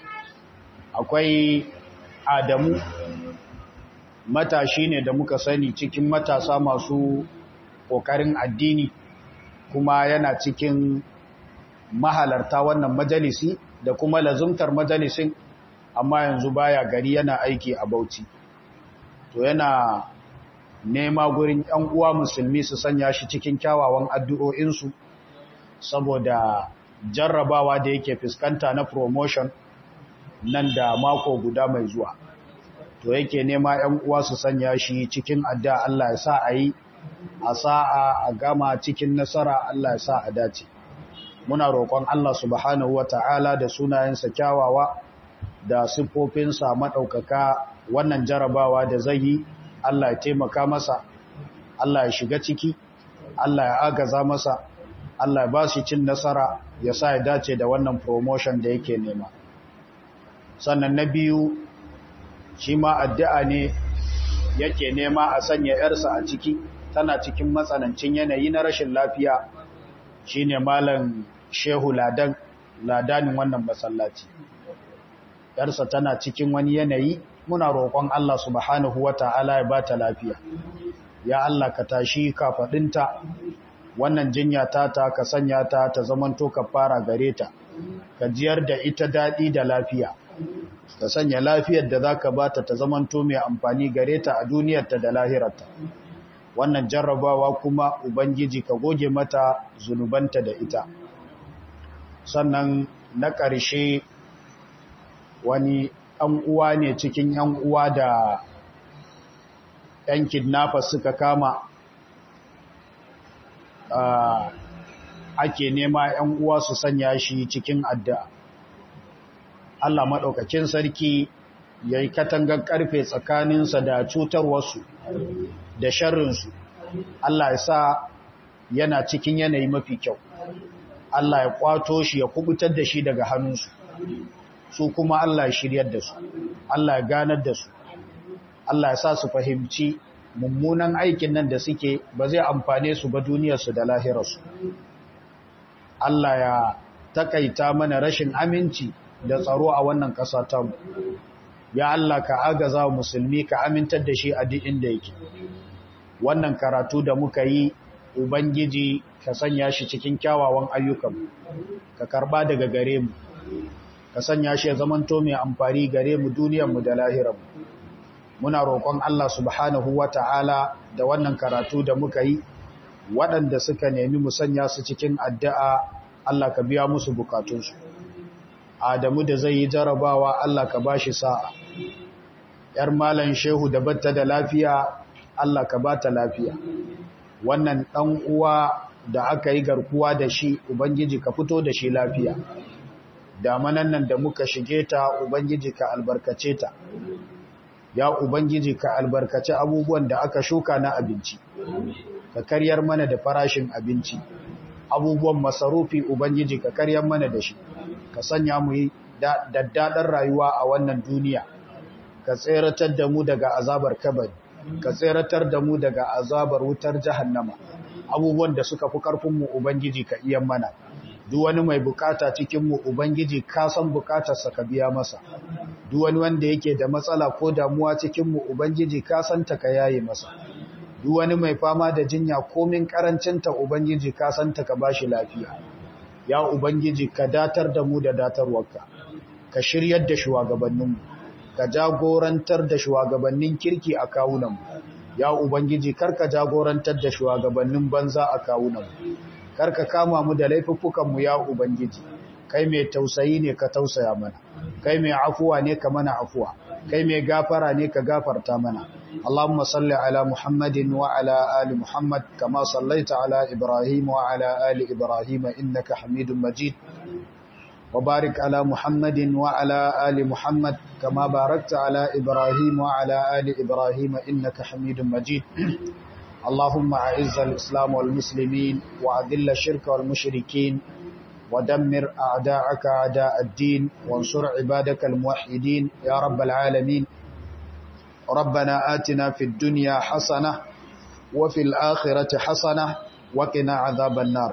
akwai adamu matashi ne da muka sani cikin matasa masu ƙoƙarin addini kuma yana cikin mahalarta wannan majalisi da kuma lazumtar majalisin amma yanzu baya gari yana aiki a Bauchi to yana nema gurin ƴan uwa musulmi su sanya shi cikin kyawawan addu'o'insu saboda jarrabawa da yake fuskanta na promotion nan da mako guda mai zuwa to yake nema ƴan uwa su sanya shi cikin addu'a Allah ya sa a yi a sa'a a gama cikin nasara Allah ya sa a dace muna roƙon Allah subhanahu wata'ala da sunayensa kyawawa da siffofinsa maɗaukaka wannan jarabawa da zai yi Allah ya taimaka masa Allah ya shiga ciki Allah ya agaza masa Allah ya ba shi cin nasara ya sa ya dace da wannan promotion da yake nema sannan na biyu shi ma addu'a ne yake nema a sanya ‘yarsa a ciki tana cikin matsanancin yanayi na rashin lafiya shi ne malam shehu ladan ladanin wannan masallaci ‘yarsa tana cikin wani yanayi muna roƙon Allah subhanahu wa ta'ala ya ba ta lafiya ya Allah ka tashi kafaɗinta wannan jinya ta ta ka sanya ta ta zamanto ka fara gare ta ka jiyar da ita daɗi da lafiya ka sanya lafiyar da za ka bata ta zamanto mai amfani gare ta a duniyarta da lahirarta wannan jarrabawa kuma ubangiji ka goge mata zunubanta da ita sannan na ƙarshe wani ɗan uwa ne cikin ‘yan uwa da ‘yan kidnappers suka kama ake nema ‘yan uwa su sanya shi cikin addu'a. Allah maɗaukakin sarki ya yi katangar ƙarfe tsakaninsa da cutarwarsu da sharrinsu. Allah ya sa yana cikin yanayi mafi kyau. Allah ya kwato shi ya kubutar da shi daga hannunsu. Su kuma Allah ya shiryar da su, Allah ya ganar da su, Allah ya sa su fahimci mummunan aikin nan da suke ba zai amfane su ba duniyarsu da lahirarsu. Allah ya takaita mana rashin aminci da tsaro a wannan ƙasa tamu. Ya Allah ka agaza wa musulmi ka amintar da shi a duk inda yake. Wannan karatu da muka yi Ubangiji ka sanya shi cikin kyawawan ayyukan ka karba daga gare mu ka sanya shi ya zamanto mai amfani gare mu duniyarmu da lahiranmu muna roƙon Allah subhanahu wata'ala da wannan karatu da muka yi waɗanda suka nemi mu sanya su cikin addu'a Allah ka biya musu bukatunsu Adamu da zai yi jarabawa Allah ka bashi sa'a ‘yar malan shehu da batta da lafiya Allah ka bata lafiya wannan ɗan uwa da aka yi garkuwa da shi Ubangiji ka fito da shi lafiya damanan nan da muka shige ta Ubangiji ka albarkace ta ya Ubangiji ka albarkace abubuwan da aka shuka na abinci ka karyar mana da farashin abinci abubuwan masarufi Ubangiji ka karyar mana da shi ka sanya mu yi daddaɗar rayuwa a wannan duniya ka tseratar da mu daga azabar kabari ka tseratar da mu daga azabar wutar jahannama abubuwan da suka fi karfinmu ubangiji ka iya mana duk wani mai bukata cikinmu ubangiji ka san bukatarsa ka biya masa duk wani wanda yake da matsala ko damuwa cikinmu ubangiji ka san ta ka yaye masa duk wani mai fama da jinya komin karancinta ubangiji ka san ta ka bashi lafiya ya ubangiji ka datar da mu da datarwarka ka shiryar da shugabanninmu ka jagorantar da shugabannin kirki a kawunanmu ya ubangiji karka jagorantar da shugabannin banza a kawunanmu karka kama mu da laifuffukanmu ya ubangiji kai mai tausayi ne ka tausaya mana kai mai afuwa ne ka mana afuwa kai mai gafara ne ka gafarta mana Allahumma salli ala Muhammadin wa ala ali Muhammad kama sallaita ala Ibrahim wa ala ali Ibrahim innaka Hamidum Majid وبارك على محمد وعلى آل محمد كما باركت على إبراهيم وعلى آل إبراهيم إنك حميد مجيد اللهم أعز الإسلام والمسلمين وأذل الشرك والمشركين ودمر أعداءك أعداء الدين وانصر عبادك الموحدين يا رب العالمين ربنا آتنا في الدنيا حسنة وفي الآخرة حسنة وقنا عذاب النار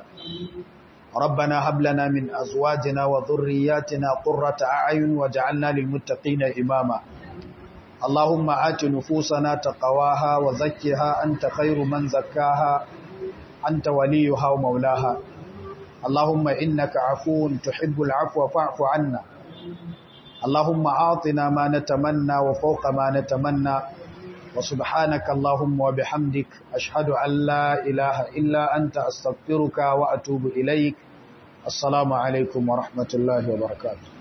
ربنا هب لنا من أزواجنا وذرياتنا قرة أعين وجعلنا للمتقين إماما اللهم آت نفوسنا تقواها وزكها أنت خير من زكاها أنت وليها ومولاها اللهم إنك عفو تحب العفو فاعف عنا اللهم أعطنا ما نتمنى وفوق ما نتمنى وسبحانك اللهم وبحمدك أشهد أن لا إله إلا أنت أستغفرك وأتوب إليك السلام عليكم ورحمة الله وبركاته